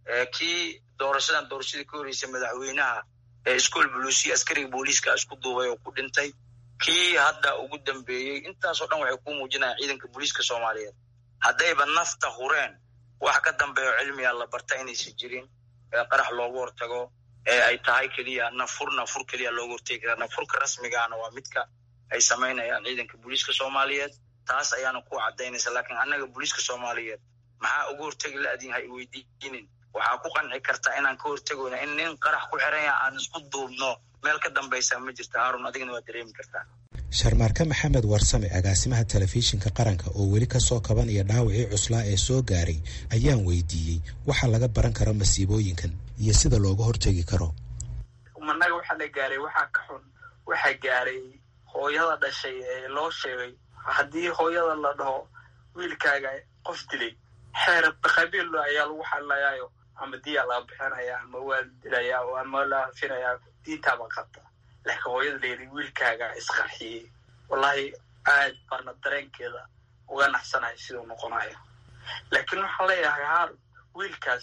kii doorashadan doorashadii ka horeysay madaxweynaha ee iskool buluusiya askariga booliiska isku duubay oo ku dhintay kii hadda ugu dambeeyey intaasoo dhan waxay ku muujinayaan ciidanka booliiska soomaaliyeed haddayba nafta hureen wax ka dambeeyo cilmiga la barta inaysan jirin ee qarax loogu hortago ee ay tahay keliya nafur nafur keliya loogu hortegi karaa nafurka rasmigaana waa midka ay samaynayaan ciidanka booliiska soomaaliyeed taas ayaana ku caddaynaysa laakiin annaga booliiska soomaaliyeed maxaa uga hortegi la-adin ha iweydiinin waxaa ku qanci kartaa inaan ka hortegoyna in nin qarax ku xiranya aan isku duubno meel ka dambaysa ma jirta haarun adigna waa dareemi kartaa sharmaarke maxamed warsame agaasimaha telefishinka qaranka oo weli ka soo kabanaya dhaawacii cuslaa ee soo gaaray ayaan weydiiyey waxa laga baran karo masiibooyinkan iyo sida looga hortegi karo managa waxaa la gaaray waxaa ka xun waxaa gaaray hooyada dhashay ee loo sheegay haddii hooyada la dhaho wiilkaaga qof dilay xeer qabiil ayaa lagu xalinayaayo ama diyaa laga bixinaya ama waa dilaya ama la hafinayaa diintaaba qabta laakiin hooyada layidhi wiilkaaga isqarxiyey wallahi aad baana dareenkeeda uga naxsanahay siduu noqonayo laakiin waxaan leeyahay haar wiilkaas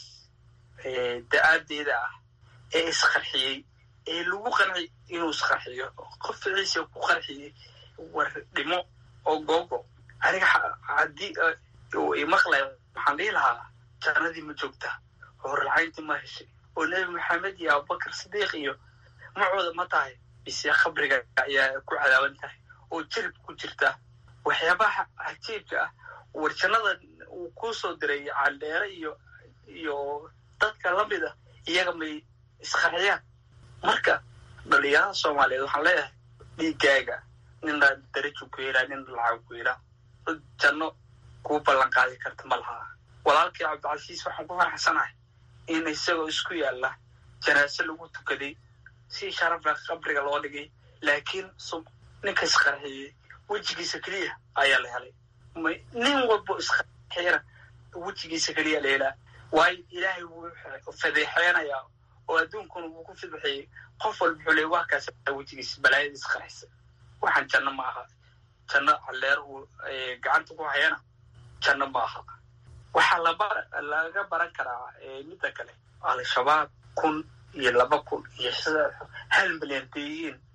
da-aadeeda ah ee isqarxiyey ee lagu qanci inuu isqarxiyo qof ficiisa ku qarxiyey war dhimo oo googo aniga haddii imaqlay waxaan dhihi lahaa jannadii ma joogta horlacayntii ma heshay oo nebi maxamed iyo abubakar sidiiq iyo macooda ma tahay bise khabriga ayaa ku cadaaban tahay oo jirib ku jirta waxyaabaha cajiibka ah war jannada uu kuu soo diray caldheere iyo iyo dadka lamida iyaga may isqarxiyaan marka dhalinyarada soomaaliyeed waxaan leeyahay dhiigaaga nina darajo ku helaa nina lacag ku helaa dad janno kuu ballan qaadi karta ma lahaa walaalkii cabdicasiis waxaan ku faraxsanahay in isagoo isku yaalla janaase lagu tukaday si sharafla qabriga loo dhigay laakiin ninka isqarxiyey wejigiisa keliya ayaa la helay nin walbo isqarxiyana wejigiisa keliya la helaa waayo ilaahay wuu fadeexeynayaa oo adduunkuna wuu ku fidxiyey qof walba wuxuu leey waa kaas wejigiisa balaayada isqarxisa waxaan janno ma aha janno calleer uu gacanta ku hayana janno ma aha waxaa laga baran karaa midda kale al-shabaab kun iyo laba kun iyo hal milyan dayiin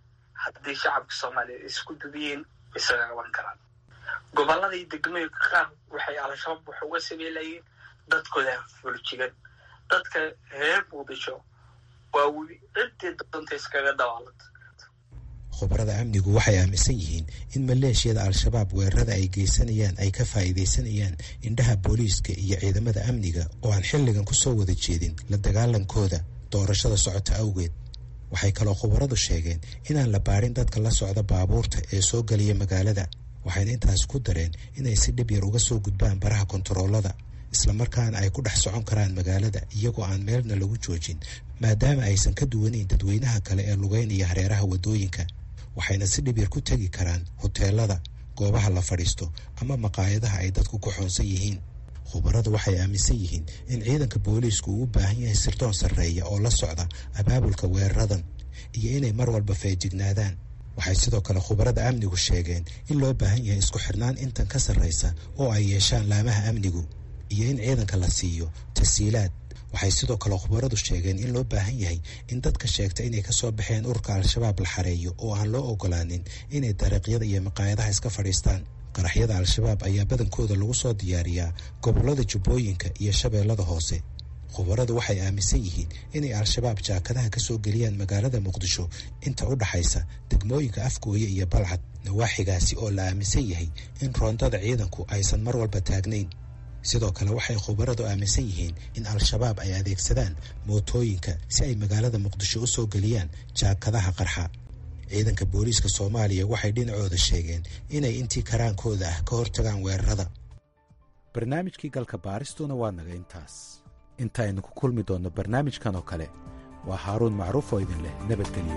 haddii shacabka soomaaliyeed isku dubiyeen isaga qaban karaan gobolladii degmooyinka qaar waxay al-shabaab wax uga sameelayeen dadkooda fuljigan dadka reer muqdisho waa weli ciddii doonta iskaga dawaalanta khubarada amnigu waxay aaminsan yihiin in maleeshiyada al-shabaab weerarada ay geysanayaan ay ka faa'iidaysanayaan indhaha booliiska iyo ciidamada amniga oo aan xilligan ku soo wada jeedin la dagaalankooda doorashada socota awgeed waxay kaloo khubaradu sheegeen inaan la baadhin dadka la socda baabuurta ee soo geliya magaalada waxayna intaas ku dareen inay si dhib yar uga soo gudbaan baraha kontaroolada islamarkaana ay ku dhex socon karaan magaalada iyagoo aan meelna lagu joojin maadaama aysan ka duwanayn dadweynaha kale ee lugeynaya hareeraha waddooyinka waxayna si dhib yar ku tegi karaan hoteelada goobaha la fadhiisto ama maqaayadaha ay dadku ku xoonsan yihiin khubaradu waxay aaminsan yihiin in ciidanka booliisku uu u baahan yahay sirdoon sarreeya oo la socda abaabulka weeraradan iyo inay mar walba feejignaadaan waxay sidoo kale khubarada amnigu sheegeen in loo baahan yahay isku xirnaan intan ka sarraysa oo ay yeeshaan laamaha amnigu iyo in ciidanka la siiyo tasiilaad waxay sidoo kale khubaradu sheegeen in loo baahan yahay in dadka sheegta inay kasoo baxeen ururka al-shabaab la xareeyo oo aan loo ogolaanin inay dariiqyada iyo maqaayadaha iska fadhiistaan qaraxyada al-shabaab ayaa badankooda lagu soo diyaariyaa gobollada jubbooyinka iyo shabeellada hoose khubaradu waxay aaminsan yihiin inay al-shabaab jaakadaha kasoo geliyaan magaalada muqdisho inta u dhaxaysa degmooyinka afgooye iyo balcad nawaaxigaasi oo la aaminsan yahay in roondada ciidanku aysan mar walba taagnayn sidoo kale waxay khubaradu aaminsan yihiin in al-shabaab ay adeegsadaan mootooyinka si ay magaalada muqdisho u soo geliyaan jaakadaha qarxa ciidanka booliiska soomaaliya waxay dhinacooda sheegeen inay intii karaankooda ah ka hortagaan weerarada barnaamijkii galka baaristuna waa naga intaas intaaynu ku kulmi doonno barnaamijkan oo kale waa haaruun macruuf oo idin leh nabadgelyo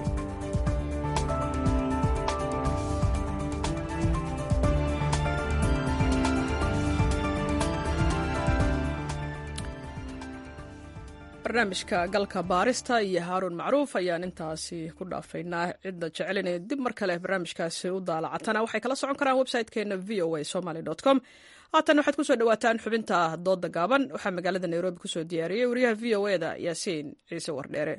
barnaamijka galka baarista iyo haaruun macruuf ayaan intaasi ku dhaafaynaa cidda jecelinaya dib mar kale barnaamijkaasi u daalacatana waxay kala socon karaan website-keena v o a somaly com haatan waxaad kusoo dhawaataan xubinta dooda gaaban waxaa magaalada nairobi kusoo diyaariyey wariyaha v o e da yaasiin ciise wardheere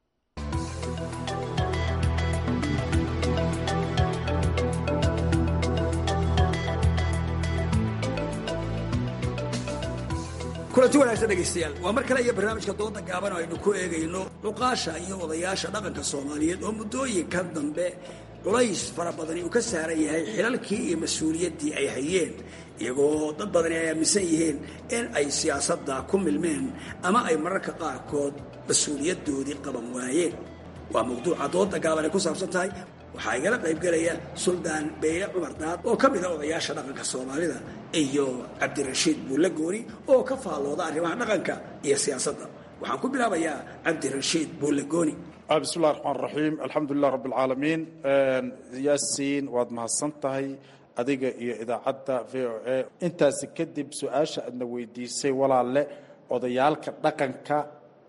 kulanti wanaagsan dhegaystayaal waa mar kale iyo barnaamijka dooda gaaban oo aynu ku eegayno cuqaasha iyo odayaasha dhaqanka soomaaliyeed oo muddooyinka dambe culays fara badani uu ka saaran yahay xilalkii iyo mas-uuliyaddii ay hayeen iyagoo dad badani ay aaminsan yihiin in ay siyaasadda ku milmeen ama ay mararka qaarkood mas-uuliyaddoodii qaban waayeen waa mawduuca dooda gaaban ay ku saabsan tahay waxaa igala qaybgelaya suldaan beyle cumar daad oo ka mida odayaasha dhaqanka soomaalida iyo cabdirashiid buulle gooni oo ka faallooda arrimaha dhaqanka iyo siyaasadda waxaan ku bilaabayaa cabdirashiid buulle gooni bismi llahi raxmaan raxiim alxamdulilah rabbi alcaalamiin yaasiin waad mahadsan tahay adiga iyo idaacadda v o a intaasi kadib su-aasha aadna weydiisay walaalle odayaalka dhaqanka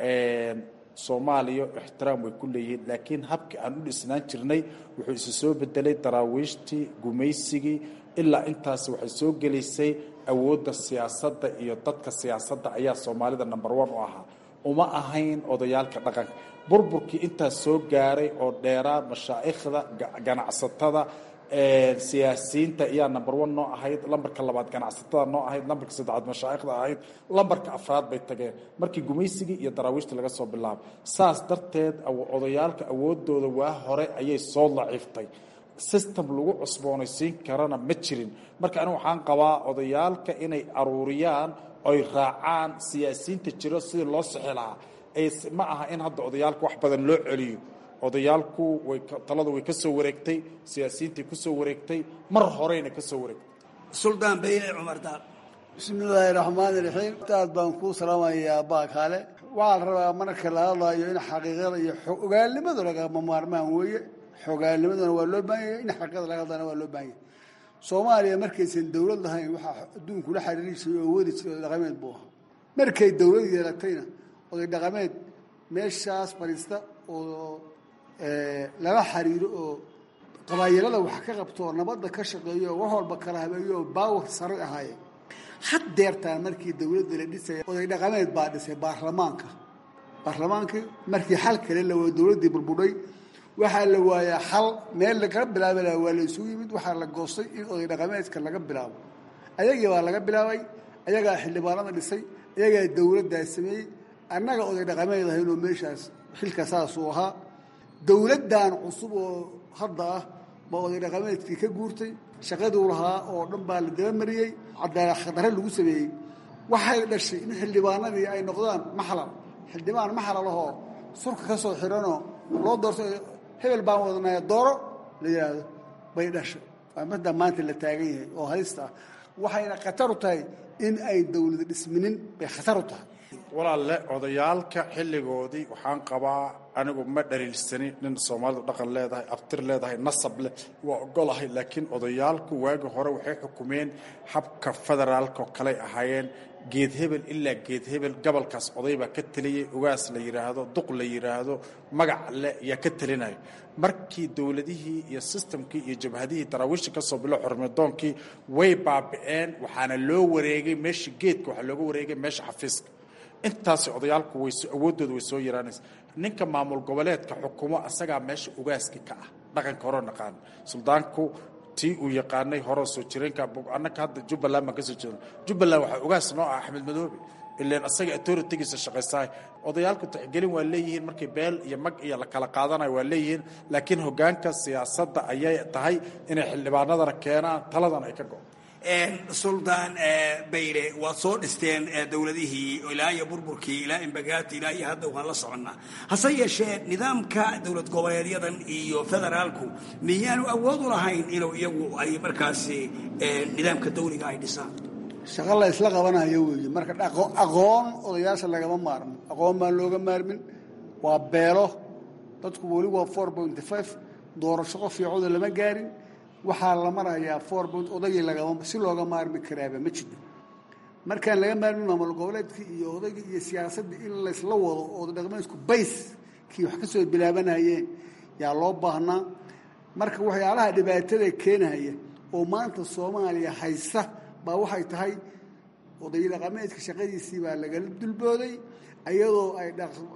soomaaliya ixtiraam way ku leeyihiin laakiin habkii aan u dhisnaan jirnay wuxuu isu soo bedelay daraawiishtii gumaysigii ilaa intaas waxay soo gelaysay awoodda siyaasadda iyo dadka siyaasadda ayaa soomaalida number one u ahaa uma ahayn odayaalka dhaqanka burburkii intaas soo gaaray oo dheeraa mashaa'ikhda ganacsatada siyaasiyiinta ayaa number one noo ahayd lambarka labaad ganacsatada noo ahayd lambarka saddexaad mashaa'ikhda ahayd lambarka afraad bay tageen markii gumaysigii iyo daraawiishta laga soo bilaabo saas darteed odayaalka awoodooda waa hore ayay soo daciiftay system lagu cusboonaysiin karana ma jirin marka anigu waxaan qabaa odayaalka inay aruuriyaan oy raacaan siyaasiyiinta jiro sidii loo sixi lahaa ma aha in hadda odayaalka wax badan loo celiyo odayaalku way taladu way ka soo wareegtay siyaasiyiintai ku soo wareegtay mar horeyna ka soo wareegtay suldaan beyle cumar daal bismi illaahi raxmaani raxiim aad baan kuu salaamayaa baakaale waxaa la rabaa marka la hadlayo in xaqiiqada iyo ogaalnimadu lagama maarmaan weeye xogaalnimaduna waa loo baahan yahay in xaqiiqada laga hadlana waa loo baahan yahay soomaaliya markaysan dawlad lahayn waxaa adduunku la xiriirisay oo wadi jiray oday dhaqameed buu ahaa markay dawlad yeelatayna oday dhaqameed meeshaas fadhiista oo lala xiriiro oo qabaayilada wax ka qabto oo nabadda ka shaqeeyo oo wax walba kala habeeyo oo baawar sare ahaayeen haddeertaan markii dawladda la dhisaya oday dhaqameed baa dhisay baarlamaanka baarlamaankii markii xal kale la wada dawladdii burbudhay waxaa la waayaa xal meel lagala bilaabi laha waa la isugu yimid waxaa la goostay in oday dhaqameedka laga bilaabo ayagii baa laga bilaabay ayagaa xildhibaanada dhisay ayagaa dowladdaa sameeyey annaga oday dhaqameed ahaynoo meeshaas xilka saasuu ahaa dowladdan cusub oo hadda ah baa oday dhaqameedkii ka guurtay shaqaduu lahaa oo dhan baa la dabamariyey cadaalad khadare lagu sameeyey waxay dhashay in xildhibaanadii ay noqdaan maxlal xildhibaan maxlal ahoo surka ka soo xiranoo loo doorto hebel baan wadanaya dooro la yidhaahdo bay dhashay waa midda maanta la taagan yahay oo halista ah waxayna khatar u tahay in ay dowlad dhisminin bay khatar u tahay walaalle odayaalka xilligoodii waxaan qabaa anigu ma dhaliilsani nin soomaalidu dhaqan leedahay abtir leedahay nasab leh waa ogolahay laakiin odayaalku waagi hore waxay xukumeen habka federaalka oo kaley ahaayeen geed hebel ilaa geed hebel gobolkaas oday baa ka teliyey ugaas la yidhaahdo duq la yidhaahdo magac leh yaa ka telinayo markii dowladihii iyo sistamkii iyo jabhadihii daraawiishta ka soo bilo xormedoonkii way baabi'een waxaana loo wareegay meesha geedka waxaa looga wareegay meesha xafiiska intaasi odayaalku way awooddooda way soo yaraanaysa ninka maamul goboleedka xukumo asagaa meesha ugaaski ka ah dhaqanka hore naqaan suldaanku tii uu yaqaanay hore soo jireenka annaka hadda jubbaland baan kasoo jeedna jubbaland waxaa ugaas noo ah axmed madoobe ileen asaga authoritygiisa shaqaysahay odayaalku tixgelin waa leeyihiin markay beel iyo mag iyo la kala qaadanayo waa leeyihiin laakiin hoggaanka siyaasadda ayay tahay inay xildhibaanadana keenaan taladana ay ka go suldaan bayle waad soo dhisteen dowladihii ilaa iyo burburkii ilaa imbagaati ilaa iyo hadda waan la soconnaa hase yeeshee nidaamka dowlad goboleedyadan iyo federaalku miyaanu awood u lahayn inuu iyagu ay markaasi nidaamka dawliga ay dhisaan shaqo la isla qabanayo weeye marka aqoon odayaasha lagama maarmo aqoon baan looga maarmin waa beelo dadku weli waa four pointy five doorasho qof fiicooda lama gaarin waxaa la marayaa four point odagii lagama si looga maarmi karaaba ma jiro markaan laga maarmin maamul goboleedkii iyo odaygii iyo siyaasaddii in laysla wado oo dhaqmeedku bays kii wax ka soo bilaabanayeen yaa loo baahnaa marka waxyaalaha dhibaatada keenaya oo maanta soomaaliya haysta baa waxay tahay oday dhaqameedka shaqadiisii baa lagala dulbooday iyadoo ay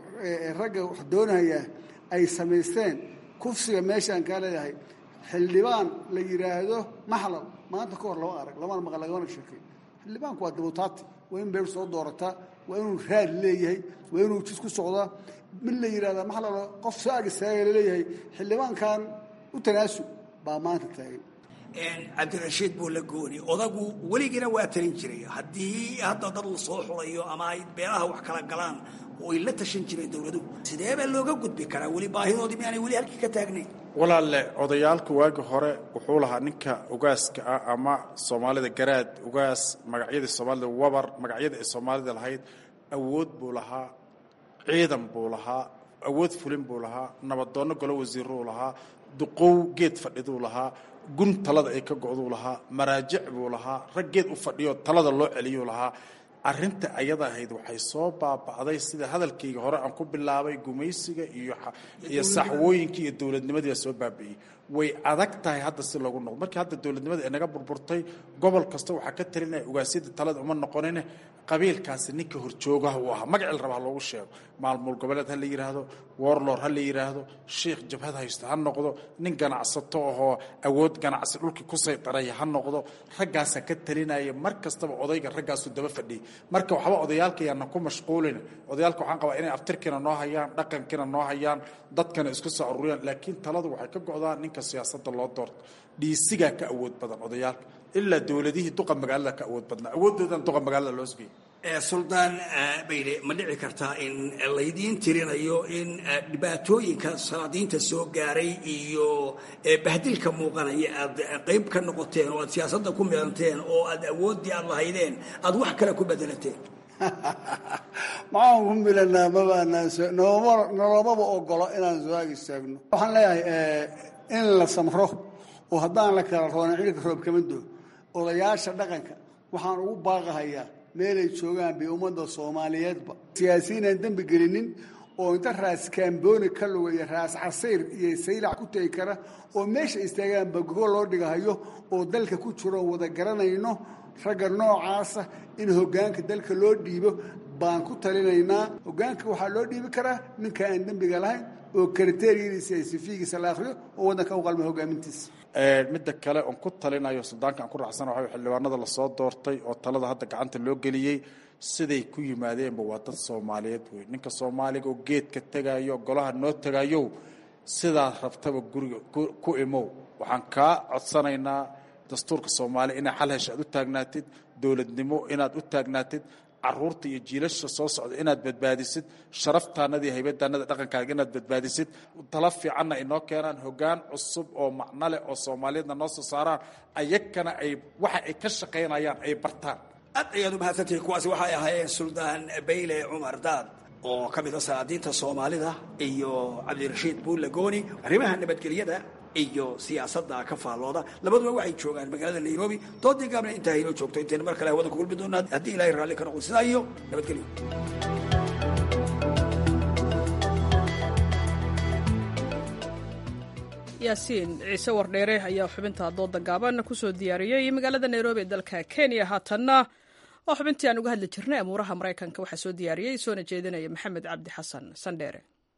ragga wax doonaya ay samaysteen kufsiga meeshaan kaa leedahay xildhibaan la yidhaahdo maxlal maanta ka hor lama arag lamana maqal lagamana sheekay xildhibaanku waa dabutaati waa in beer soo doorataa waa inuu raad leeyahay waa inuu jis ku socdaa mid la yidhahda maxlal qof soo ag istaaga laleeyahay xildhibaankan u tanaasub baa maanta taagan cabdirashiid buu la gooni odagu weligiina waa talin jiray haddii hadda dad la soo xulayo ama ay beelaha wax kala galaan way la tashan jireen dowladuhu sidee baa looga gudbi karaa weli baahidoodii miaanay weli halkii ka taagnayn walaalle odayaalku waagi hore wuxuu lahaa ninka ugaaska ah ama soomaalida garaad ugaas magacyadii soomaalida wabar magacyada ay soomaalida lahayd awood buu lahaa ciidan buu lahaa awood fulin buu lahaa nabadoonno golo wasiiruu lahaa duqow geed fadhiduu lahaa gun talada ay ka go'duu lahaa maraajic buu lahaa rag geed u fadhiyo talada loo celiyuu lahaa arrinta ayada ahayd waxay soo baaba'day sida hadalkayga hore aan ku bilaabay gumaysiga iyo iyo saxwooyinkii iyo dowladnimadii baa soo baabi'iyey way adag tahay hadda si loogu noqdo markii hadda dowladnimada ay naga burburtay gobol kasta waxaa ka talinaya ugaasyada talada uma noqonine qabiilkaasi ninka horjoogaha uu ahaa magacii la raba ha loogu sheego maalmuul goboleed ha la yidhaahdo warlor ha la yidhaahdo sheikh jabhad haysto ha noqdo nin ganacsato ahoo awood ganacsi dhulkii ku saydaraya ha noqdo raggaasaa ka talinaya mar kastaba odayga raggaasuu daba fadhiyay marka waxba odayaalka yaana ku mashquulin odayaalka waxaan qabaa inay aftirkiina noo hayaan dhaqankiina noo hayaan dadkana isku soo aruuriyaan laakiin taladu waxay ka go'daan ninka siyaasadda loo doorto dhiisigaa ka awood badan odayaalka ilaa dowladihii duqa magaalada ka awood badnaa awoodoodan duqa magaalada loo sugayay suldaan bayle ma dhici kartaa in laydiin tirinayo in dhibaatooyinka salaadiinta soo gaaray iyo bahdilka muuqanaya aad qayb ka noqoteen oo aad siyaasadda ku midanteen oo aad awooddii aad lahaydeen aad wax kale ku bedelateen maxaan ku milanaa mabanolomaba ogolo inaan soo-aag istaagno waxaan leeyahay in la samro oo haddaan la kala roonin cilka roob kama doo odayaasha dhaqanka waxaan ugu baaqahayaa meelay joogaan bay ummadda soomaaliyeedba siyaasiyiin aan dembi gelinin oo inta raas kaambooni ka lugaya raas casayr iyo saylac ku tegi kara oo meesha istaagaanba gogo loo dhigahayo oo dalka ku jiro wada garanayno ragga noocaasa in hoggaanka dalka loo dhiibo baan ku talinaynaa hogaanka waxaa loo dhiibi karaa ninka aan dembiga lahayn oo kriteriyadiisa iyo sifiigiisa la akhriyo oo waddanka u qalma hogaamintiisa midda kale oon ku talinayo sudaanka aan ku raacsana waxa xildhibaanada lasoo doortay oo talada hadda gacanta loo geliyey siday ku yimaadeenba waa dad soomaaliyeed wey ninka soomaaliga oo geedka tegayo golaha noo tegayo sidaad rabtaba guriga ku imow waxaan kaa codsanaynaa dastuurka soomaaliya inaad xal hesha aad u taagnaatid dowladnimo inaad u taagnaatid caruurta iyo jiilasha soo socda inaad badbaadisid sharaftaanada iyo haybadaanada dhaqankaaga inaad badbaadisid tala fiicanna inoo keenaan hogaan cusub oo macno leh oo soomaaliyeedna noo soo saaraan ayagana ay waxa ay ka shaqaynayaan ay bartaan aad ayaad u mahadsantihiin kuwaasi waxay ahaayeen suldaan bayle cumar daad oo ka mid a salaadiinta soomaalida iyo cabdirashiid buulle gooni arrimaha nabadgelyada iyo siyaasadda ka faallooda labaduba waxay joogaan magaalada nairobi doodii gaabna intaa haynoo joogto intayna mar kale hawada ku kulmi doonaa haddii ilaahay raalli ka noqon sidaa iyo nabadgelyo yaasiin ciise wardheere ayaa xubinta dooda gaaban kusoo diyaariyey magaalada nairobi ee dalka kenya haatanna oo xubintii aan uga hadli jirnay amuuraha maraykanka waxaa soo diyaariyey soona jeedinaya maxamed cabdi xasan sandheere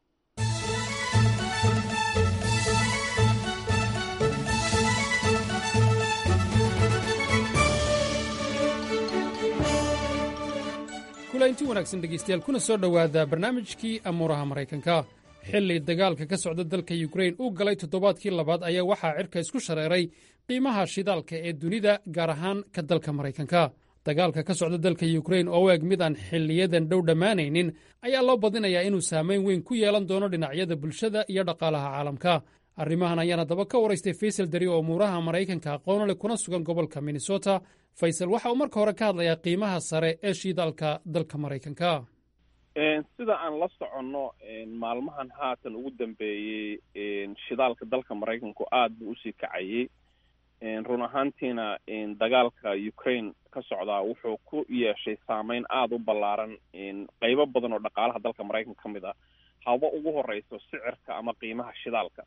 kulainti wanaagsan dhegaystayaal kuna soo dhowaada barnaamijkii amuuraha maraykanka xilli dagaalka ka socda dalka yukrain uu galay toddobaadkii labaad ayaa waxaa cirka isku shareeray qiimaha shidaalka ee dunida gaar ahaan ka dalka maraykanka dagaalka ka socda dalka yukrain oo u eg mid aan xilliyadan dhow dhammaanaynin ayaa loo badinayaa inuu saamayn weyn ku yeelan doono dhinacyada bulshada iyo dhaqaalaha caalamka arrimahan ayaana daba ka waraystay faysal dari oo umuuraha maraykanka aqoona leh kuna sugan gobolka minnesota faysal waxa uu marka hore ka hadlayaa qiimaha sare ee shidaalka dalka maraykanka sida aan la soconno maalmahan haatan ugu dambeeyey shidaalka dalka maraykanku aada buu usii kacayey run ahaantiina dagaalka ukraine ka socdaa wuxuu ku yeeshay saameyn aada u ballaaran qeybo badan oo dhaqaalaha dalka maraykanka ka mid ah haba ugu horeyso sicirka ama qiimaha shidaalka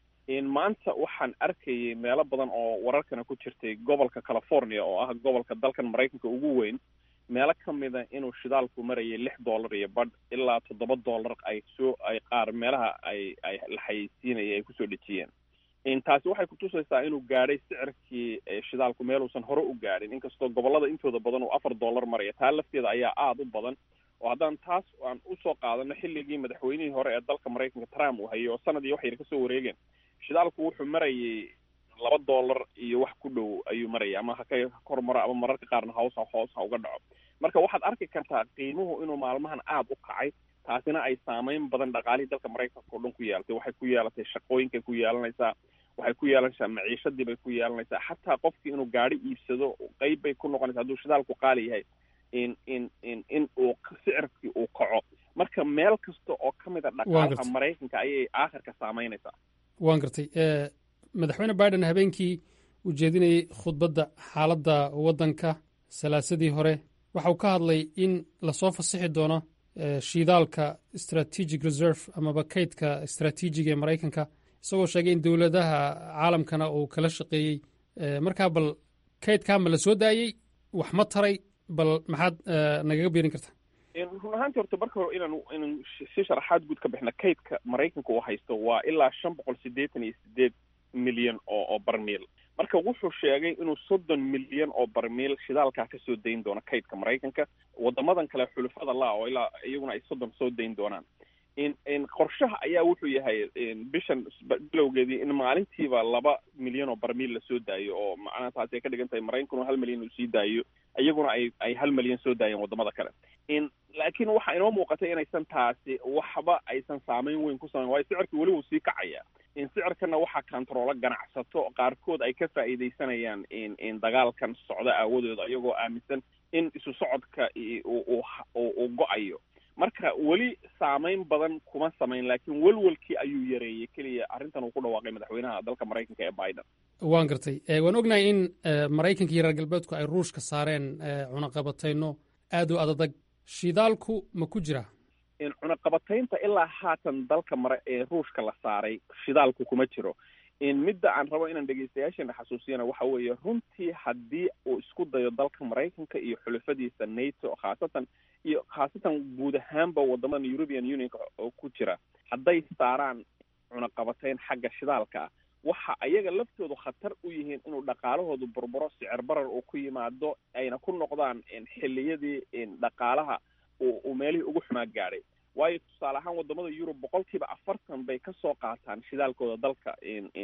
maanta waxaan arkayay meelo badan oo wararkana ku jirtay gobolka california oo ah gobolka dalkan maraykanka ugu weyn meelo ka mida inuu shidaalku marayay lix dollar iyo badh ilaa toddoba dollar ay soo ay qaar meelaha ay ay la xayeysiinaya ay kusoo dhejiyeen taasi waxay kutusaysaa inuu gaadhay sicirkii shidaalku meeluusan hore u gaadhin inkastoo gobolada intooda badan uu afar dollar maraya taa lafteeda ayaa aada u badan oo haddaan taas aan usoo qaadano xilligii madaxweynihii hore ee dalka maraykanka trump uu hayay oo sanadii wax yar kasoo wareegeen shidaalku wuxuu marayay laba dollar iyo wax ku dhow ayuu maraya ama ha ka kor maro ama mararka qaarna hoos hoos ha uga dhaco marka waxaad arki kartaa qiimuhu inuu maalmahan aada u kacay taasina ay saameyn badan dhaqaalihii dalka maraykanka oo dhan ku yeelatay waxay ku yeelatay shaqooyinkay ku yeelanaysaa waxay ku yeelanaysaa maciishadii bay ku yeelanaysaa xataa qofkii inuu gaari iibsado qeyb bay ku noqonaysa hadduu shidaalku qaali yahay in in in in uu sicirkii uu kaco marka meel kasta oo ka mid a dhaqaalaha maraykanka ayay aakhirka saameynaysaa waan gartay madaxweyne biden habeenkii uu jeedinayey khudbadda xaaladda waddanka salaasadii hore waxa uu ka hadlay in lasoo fasixi doono shidaalka strategic reserve amaba kaydka istraatiijiga ee maraykanka isagoo sheegay in dowladaha caalamkana uu kala shaqeeyey markaa bal kaydkaa ma la soo daayey wax ma taray bal maxaad nagaga biirin kartaa run ahaantii horta marka hore inaan inaan si sharaxaad guud ka bixna kaydka maraykanka uu haysto waa ilaa shan boqol siddeetan iyo sideed milyan oo oo barmiil marka wuxuu sheegay inuu soddon milyan oo barmiil shidaalkaa kasoo dayn doono kaydka maraykanka wadamadan kale xulufada laa oo ilaa iyaguna ay soddon soo dayn doonaan in in qorshaha ayaa wuxuu yahay bishan bilowgeedii in maalintiiba laba milyan oo barmiil lasoo daayo oo macnaha taasi ay ka dhigan tahay maraykankuna hal milyan uu sii daayo iyaguna ay ay hal milyan soo daayeen wadamada kale in laakiin waxaa inoo muuqatay inaysan taasi waxba aysan saameyn weyn ku samayn waayo sicirka weli wuu sii kacaya in sicirkana waxaa kantaroolo ganacsato qaarkood ay ka faa'iidaysanayaan in in dagaalkan socda aawadooda iyagoo aaminsan in isu socodka uu uu go-ayo marka weli saameyn badan kuma samayn laakiin welwelkii ayuu yareeyey keliya arrintan uu ku dhawaaqay madaxweynaha dalka maraykanka ee biden waan gartay waan ognahay in maraykanka iyo reer galbeedku ay ruushka saareen cunaqabatayno aad u adadag shidaalku ma ku jira cunaqabataynta ilaa haatan dalka mara ee ruushka la saaray shidaalku kuma jiro midda aan rabo inaan dhegeystayaasheena xasuusiyana waxa weeye runtii haddii uu isku dayo dalka maraykanka iyo xulafadiisa nato khaasatan iyo khaasatan guud ahaanba wadamadan european unionka oo ku jira hadday saaraan cunaqabatayn xagga shidaalka ah waxa ayaga laftoodu khatar u yihiin inuu dhaqaalahoodu burburo sicir barar uu ku yimaado ayna ku noqdaan xilliyadii dhaqaalaha uu meelihii ugu xumaa gaadhay waayo tusaale ahaan wadamada yurub boqolkiiba afartan bay kasoo qaataan shidaalkooda dalka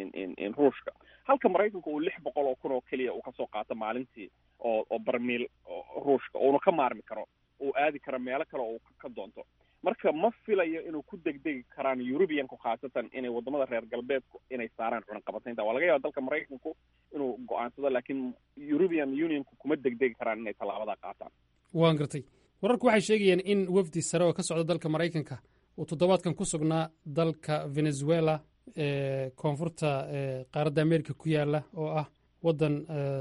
ruushka halka maraykanka uu lix boqol oo kun oo keliya uu kasoo qaato maalintii oo oo barmiil ruushka uuna ka maarmi karo uu aadi karo meelo kale oo ka doonto marka ma filayo inuu ku degdegi karaan eurubianku khaasatan inay wadamada reer galbeedku inay saaraan cunaqabataynta waa laga yaaba dalka maraykanku inuu go-aansado laakiin eurubian unionku kuma degdegi karaan inay tallaabadaa qaataan waan gartay wararku waxay sheegayeen in wafdi sare oo ka socda dalka maraykanka uu toddobaadkan ku sugnaa dalka venezuela ee koonfurta qaaradda america ku yaala oo ah waddan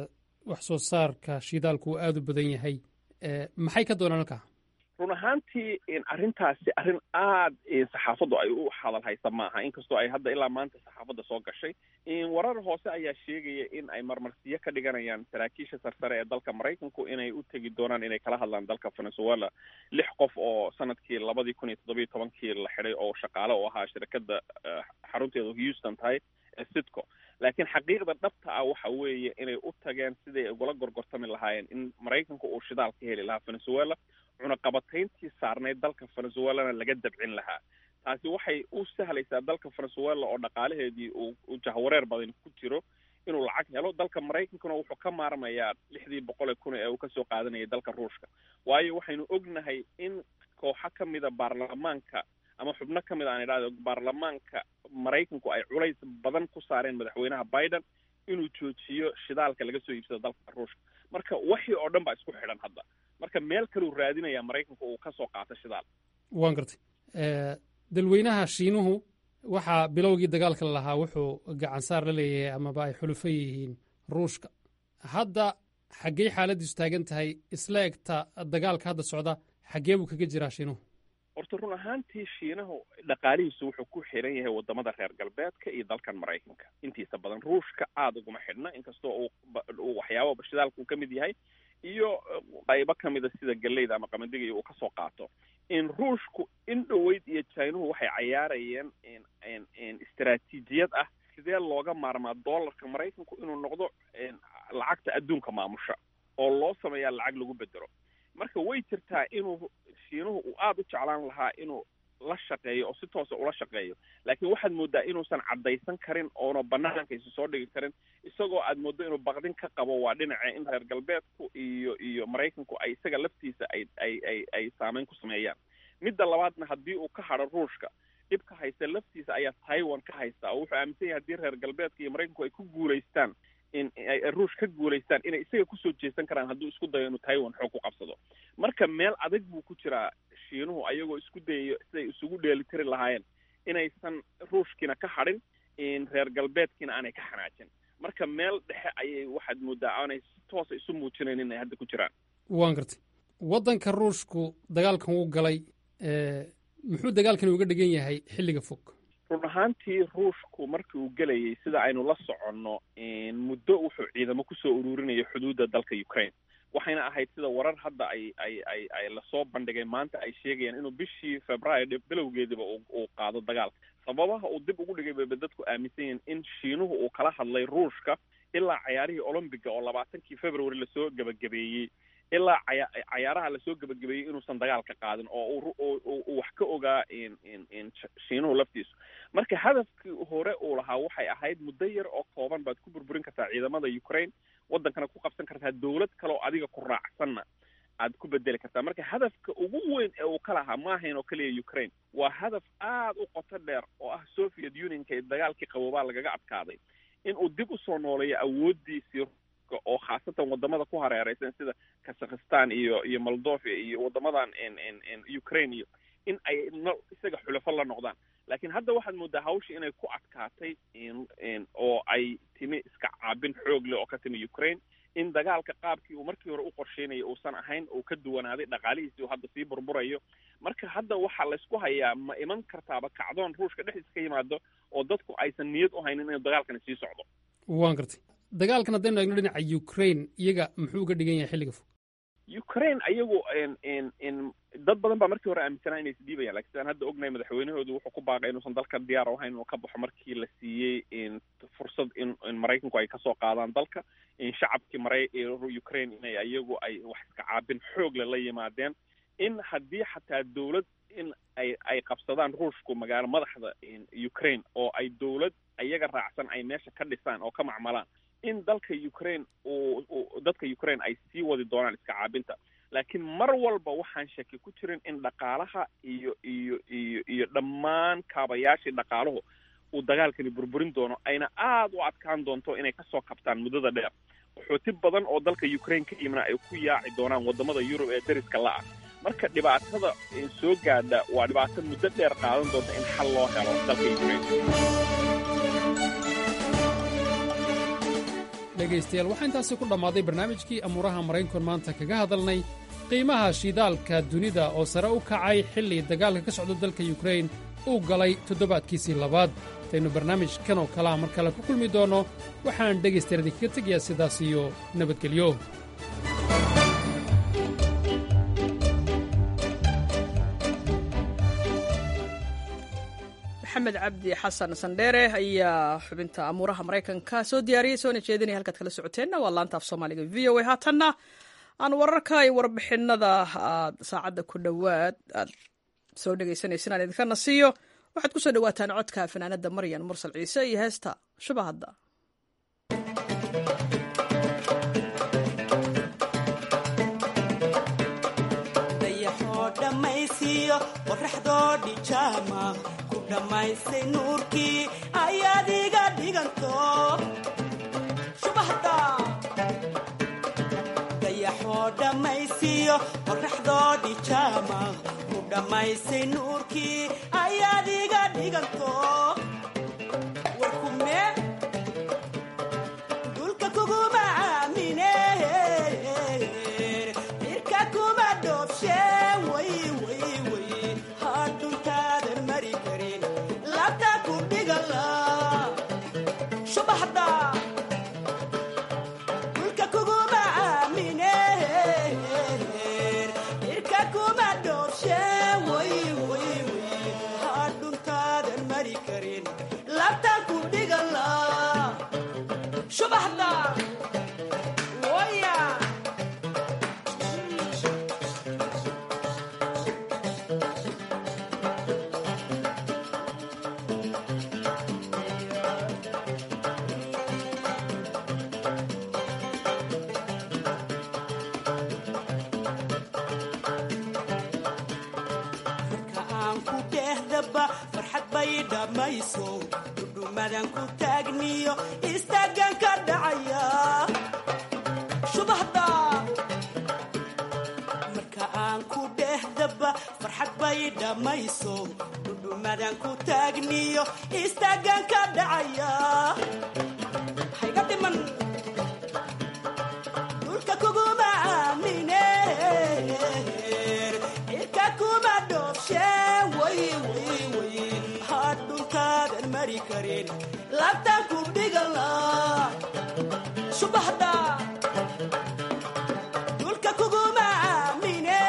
wax soo saarka shidaalku uu aada u badan yahay maxay ka doonaan halkaa run ahaantii arrintaasi arrin aad saxaafaddu ay u hadal haysa maaha inkastoo ay hadda ilaa maanta saxaafadda soo gashay warar hoose ayaa sheegaya in ay marmarsiyo ka dhiganayaan saraakiisha sarsare ee dalka maraykanku inay u tegi doonaan inay kala hadlaan dalka venezuela lix qof oo sanadkii labadii kun iyo toddobiyo tobankii la xidhay oo shaqaale u ahaa shirkadda xarunteedu houston tahay ee sitco laakiin xaqiiqda dhabta ah waxa weeye inay u tageen siday ugula gorgortami lahaayeen in maraykanku uu shidaal ka heli lahaa venezuela cunaqabatayntii saarnayd dalka venezuelana laga dabcin lahaa taasi waxay u sahlaysaa dalka venezuela oo dhaqaalaheedii uu jahwareer badan ku jiro inuu lacag helo dalka maraykankuna wuxuu ka maarmayaa lixdii boqol ee kun ee uu kasoo qaadanayay dalka ruushka waayo waxaynu ognahay in kooxo ka mida baarlamaanka ama xubno ka mid aan idhahdo baarlamaanka maraykanku ay culays badan ku saareen madaxweynaha biden inuu joojiyo shidaalka laga soo iibsado dalka ruushka marka waxii oo dhan baa isku xidhan hadda marka meel kaleu raadinaya maraykanku uu kasoo qaato shidaal waan gartay dalweynaha shiinuhu waxaa bilowgii dagaalka lahaa wuxuu gacansaar la leeyahay amaba ay xulufo yihiin ruushka hadda xaggey xaaladiisu taagan tahay isla egta dagaalka hadda socda xaggee buu kaga jiraa shiinuhu horta run ahaantii shiinahu dhaqaalihiisu wuxuu ku xiran yahay wadamada reer galbeedka iyo dalkan maraykanka intiisa badan ruushka aada uguma xidhna inkastoo uu waxyaaba shidaalka uu ka mid yahay iyo qaybo ka mida sida galeyda ama qamadiga uu kasoo qaato in ruushku in dhoweyd iyo jinuhu waxay cayaarayeen istaraatiijiyad ah sidee looga maarmaa dollarka maraykanku inuu noqdo lacagta adduunka maamusha oo loo sameeyaa lacag lagu bedelo marka way jirtaa inuu shiinuhu uu aada u jeclaan lahaa inuu la shaqeeyo oo si toosa ula shaqeeyo laakiin waxaad moodaa inuusan caddaysan karin oona banaanka isu soo dhigi karin isagoo aad mooddo inuu baqdin ka qabo waa dhinaca in reer galbeedku iyo iyo maraykanku ay isaga laftiisa ay ay ay ay saameyn ku sameeyaan midda labaadna haddii uu ka hadho ruushka dhibka haysta laftiisa ayaa taiwan ka haysta oo wuxuu aaminsan yahay haddii reer galbeedka iyo maraykanku ay ku guulaystaan in ay ruush ka guulaystaan inay isaga kusoo jeesan karaan hadduu isku dayo inuu taiwan xoog ku qabsado marka meel adag buu ku jiraa shiinuhu ayagoo isku dayayo siday isugu dheelitiri lahaayeen inaysan ruushkiina ka hadhin reer galbeedkiina aanay ka xanaajin marka meel dhexe ayay waxaad moodaa aanay si toosa isu muujinayn inay hadda ku jiraan waan gartay waddanka ruushku dagaalkan uu galay muxuu dagaalkani uga dhigan yahay xilliga fog run ahaantii ruushku markii uu gelayay sida aynu la soconno muddo wuxuu ciidamo kusoo ururinaya xuduudda dalka ukraine waxayna ahayd sida warar hadda ay ay ay ay lasoo bandhigay maanta ay sheegayaan inuu bishii februaayo bilowgeediba uu qaado dagaalka sababaha uu dib ugu dhigay bayba dadku aaminsan yihiin in shiinuhu uu kala hadlay ruushka ilaa cayaarihii olombiga oo labaatankii february lasoo gebagabeeyey ilaa caya cayaaraha lasoo gebagabeeyey inuusan dagaalka qaadin oo uu wax ka ogaa shiinuhu laftiisu marka hadafkii hore uu lahaa waxay ahayd muddo yar oo kooban baad ku burburin kartaa ciidamada ukraine waddankana ku qabsan kartaa dowlad kale oo adiga ku raacsanna aad ku bedeli kartaa marka hadafka ugu weyn ee uu ka lahaa ma ahayn oo keliya ukraine waa hadaf aada u qoto dheer oo ah soviet unionka ee dagaalkii qaboobaa lagaga adkaaday in uu dib usoo nooleeyo awooddiisii oo khaasatan wadamada ku hareereysan sida kazakhistan iyo iyo moldovia iyo wadamadan ukraine iyo in ay isaga xulafo la noqdaan laakiin hadda waxaad moodaa hawshii inay ku adkaatay oo ay timi iska caabin xoog leh oo ka timi ukraine in dagaalka qaabkii uu markii hore u qorsheynaya uusan ahayn uu ka duwanaaday dhaqaalihiisii uu hadda sii burburayo marka hadda waxaa laysku hayaa ma iman kartaaba kacdoon ruushka dhexdiisa ka yimaado oo dadku aysan niyad u haynin inuu dagaalkani sii socdo waan gartay dagaalkan haddaynu eegno dhinaca ukraine iyaga muxuu uga dhigan yahay xilliga fog ukraine ayagu n dad badan baa markii hore aaminsanaa inay isdhiibayaan lakin sidaan hadda ognahay madaxweynahoodu wuxuu ku baaqay inuusan dalka diyaar u ahayn inuu ka baxo markii la siiyey fursad in in maraykanku ay kasoo qaadaan dalka in shacabkii mara ukraine inay ayagu ay wax iska caabin xoogle la yimaadeen in haddii xataa dawlad in ay ay qabsadaan ruushku magaalo madaxda ukraine oo ay dawlad ayaga raacsan ay meesha ka dhisaan oo ka macmalaan in dalka ukraine uu dadka ukraine ay sii wadi doonaan iska caabinta laakiin mar walba waxaan shaki ku jirin in dhaqaalaha iyo iyo iyo iyo dhammaan kaabayaashii dhaqaaluhu uu dagaalkani burburin doono ayna aada u adkaan doonto inay kasoo kabtaan muddada dheer qaxooti badan oo dalka ukraine ka yimina ay ku yaaci doonaan wadamada yurub ee dariska la-ah marka dhibaatada soo gaadha waa dhibaato muddo dheer qaadan doonta in xal loo helo dalka ukraine dhegaystayaal waxaa intaasi ku dhammaaday barnaamijkii amuuraha maraykanku maanta kaga hadalnay qiimaha shidaalka dunida oo sare u kacay xilli dagaalka ka socda dalka yukrain uu galay toddobaadkiisii labaad intaynu barnaamijkan oo kalea mar kale ku kulmi doonno waxaan dhegaystayaal idinkaga tegayaa sidaas iyo nabadgelyo maxamed cabdi xasan sandheere ayaa xubinta amuuraha maraykanka soo diyaariyey soona jeedinaya halkaad kala socoteenna waa laanta af soomaaliga v o a haatanna aan wararka iyo warbixinada aad saacadda ku dhowaad aad soo dhegaysanaysan aan idinka nasiiyo waxaad ku soo dhowaataan codka fanaanada maryan mursal ciise iyo heesta shubahadda dhamaystay nuurkii ayaad iga dhiganto shubahda dayaxoo dhammaysiyo qorraxdoo dhijaama ku dhammaystay nuurkii ayaad iga dhiganto warkume dulka kuguma aamine irka kuma dhoobshe way way way hadhuntaadan mari karin labta ku dhigala shubaxda dulka kuguma aamine irka kuma dhoobshe way way way hadhuntaadan mari karin labta ku dhigala shubaxda waya marka aan ku dhehdaba farxad bay dhammayso dhudhumadan ku taagniyo istaagan ka dhacaya shubahda marka aan ku dhehdaba farxad bay dhammayso dhudhumadan ku taagniyo istaagan ka dhacaya hayga dhiman dhulka kuguma aamine irka kuma dhoobshe way way way hadhuntaadan mari karin labtan ku dhigala shubahda dhulka kuguma aamine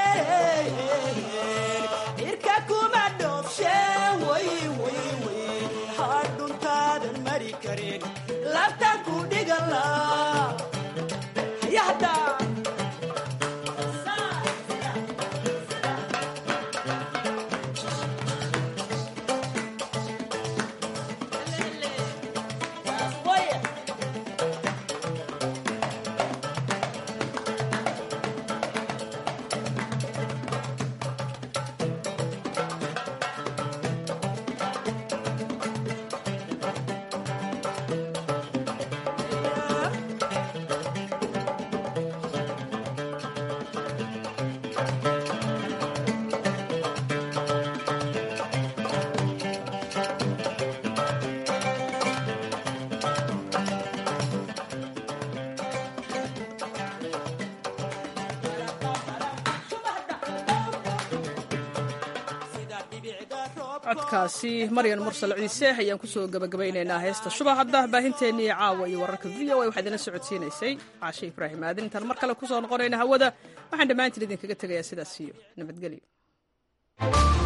irka kuma dhoobshe way way way hadhuntaadan mari karin labtan ku dhigala hayahda codkaasi maryan mursal ciise ayaan kusoo gabagabaynaynaa heesta shuba hadda baahinteennii caawa iyo wararka v o a waxaa idinla socodsiinaysay caashe ibraahim aadin intaan mar kale kusoo noqonayna hawada waxaan dhammaantiin idinkaga tegayaa sidaas iyo nabadgelyo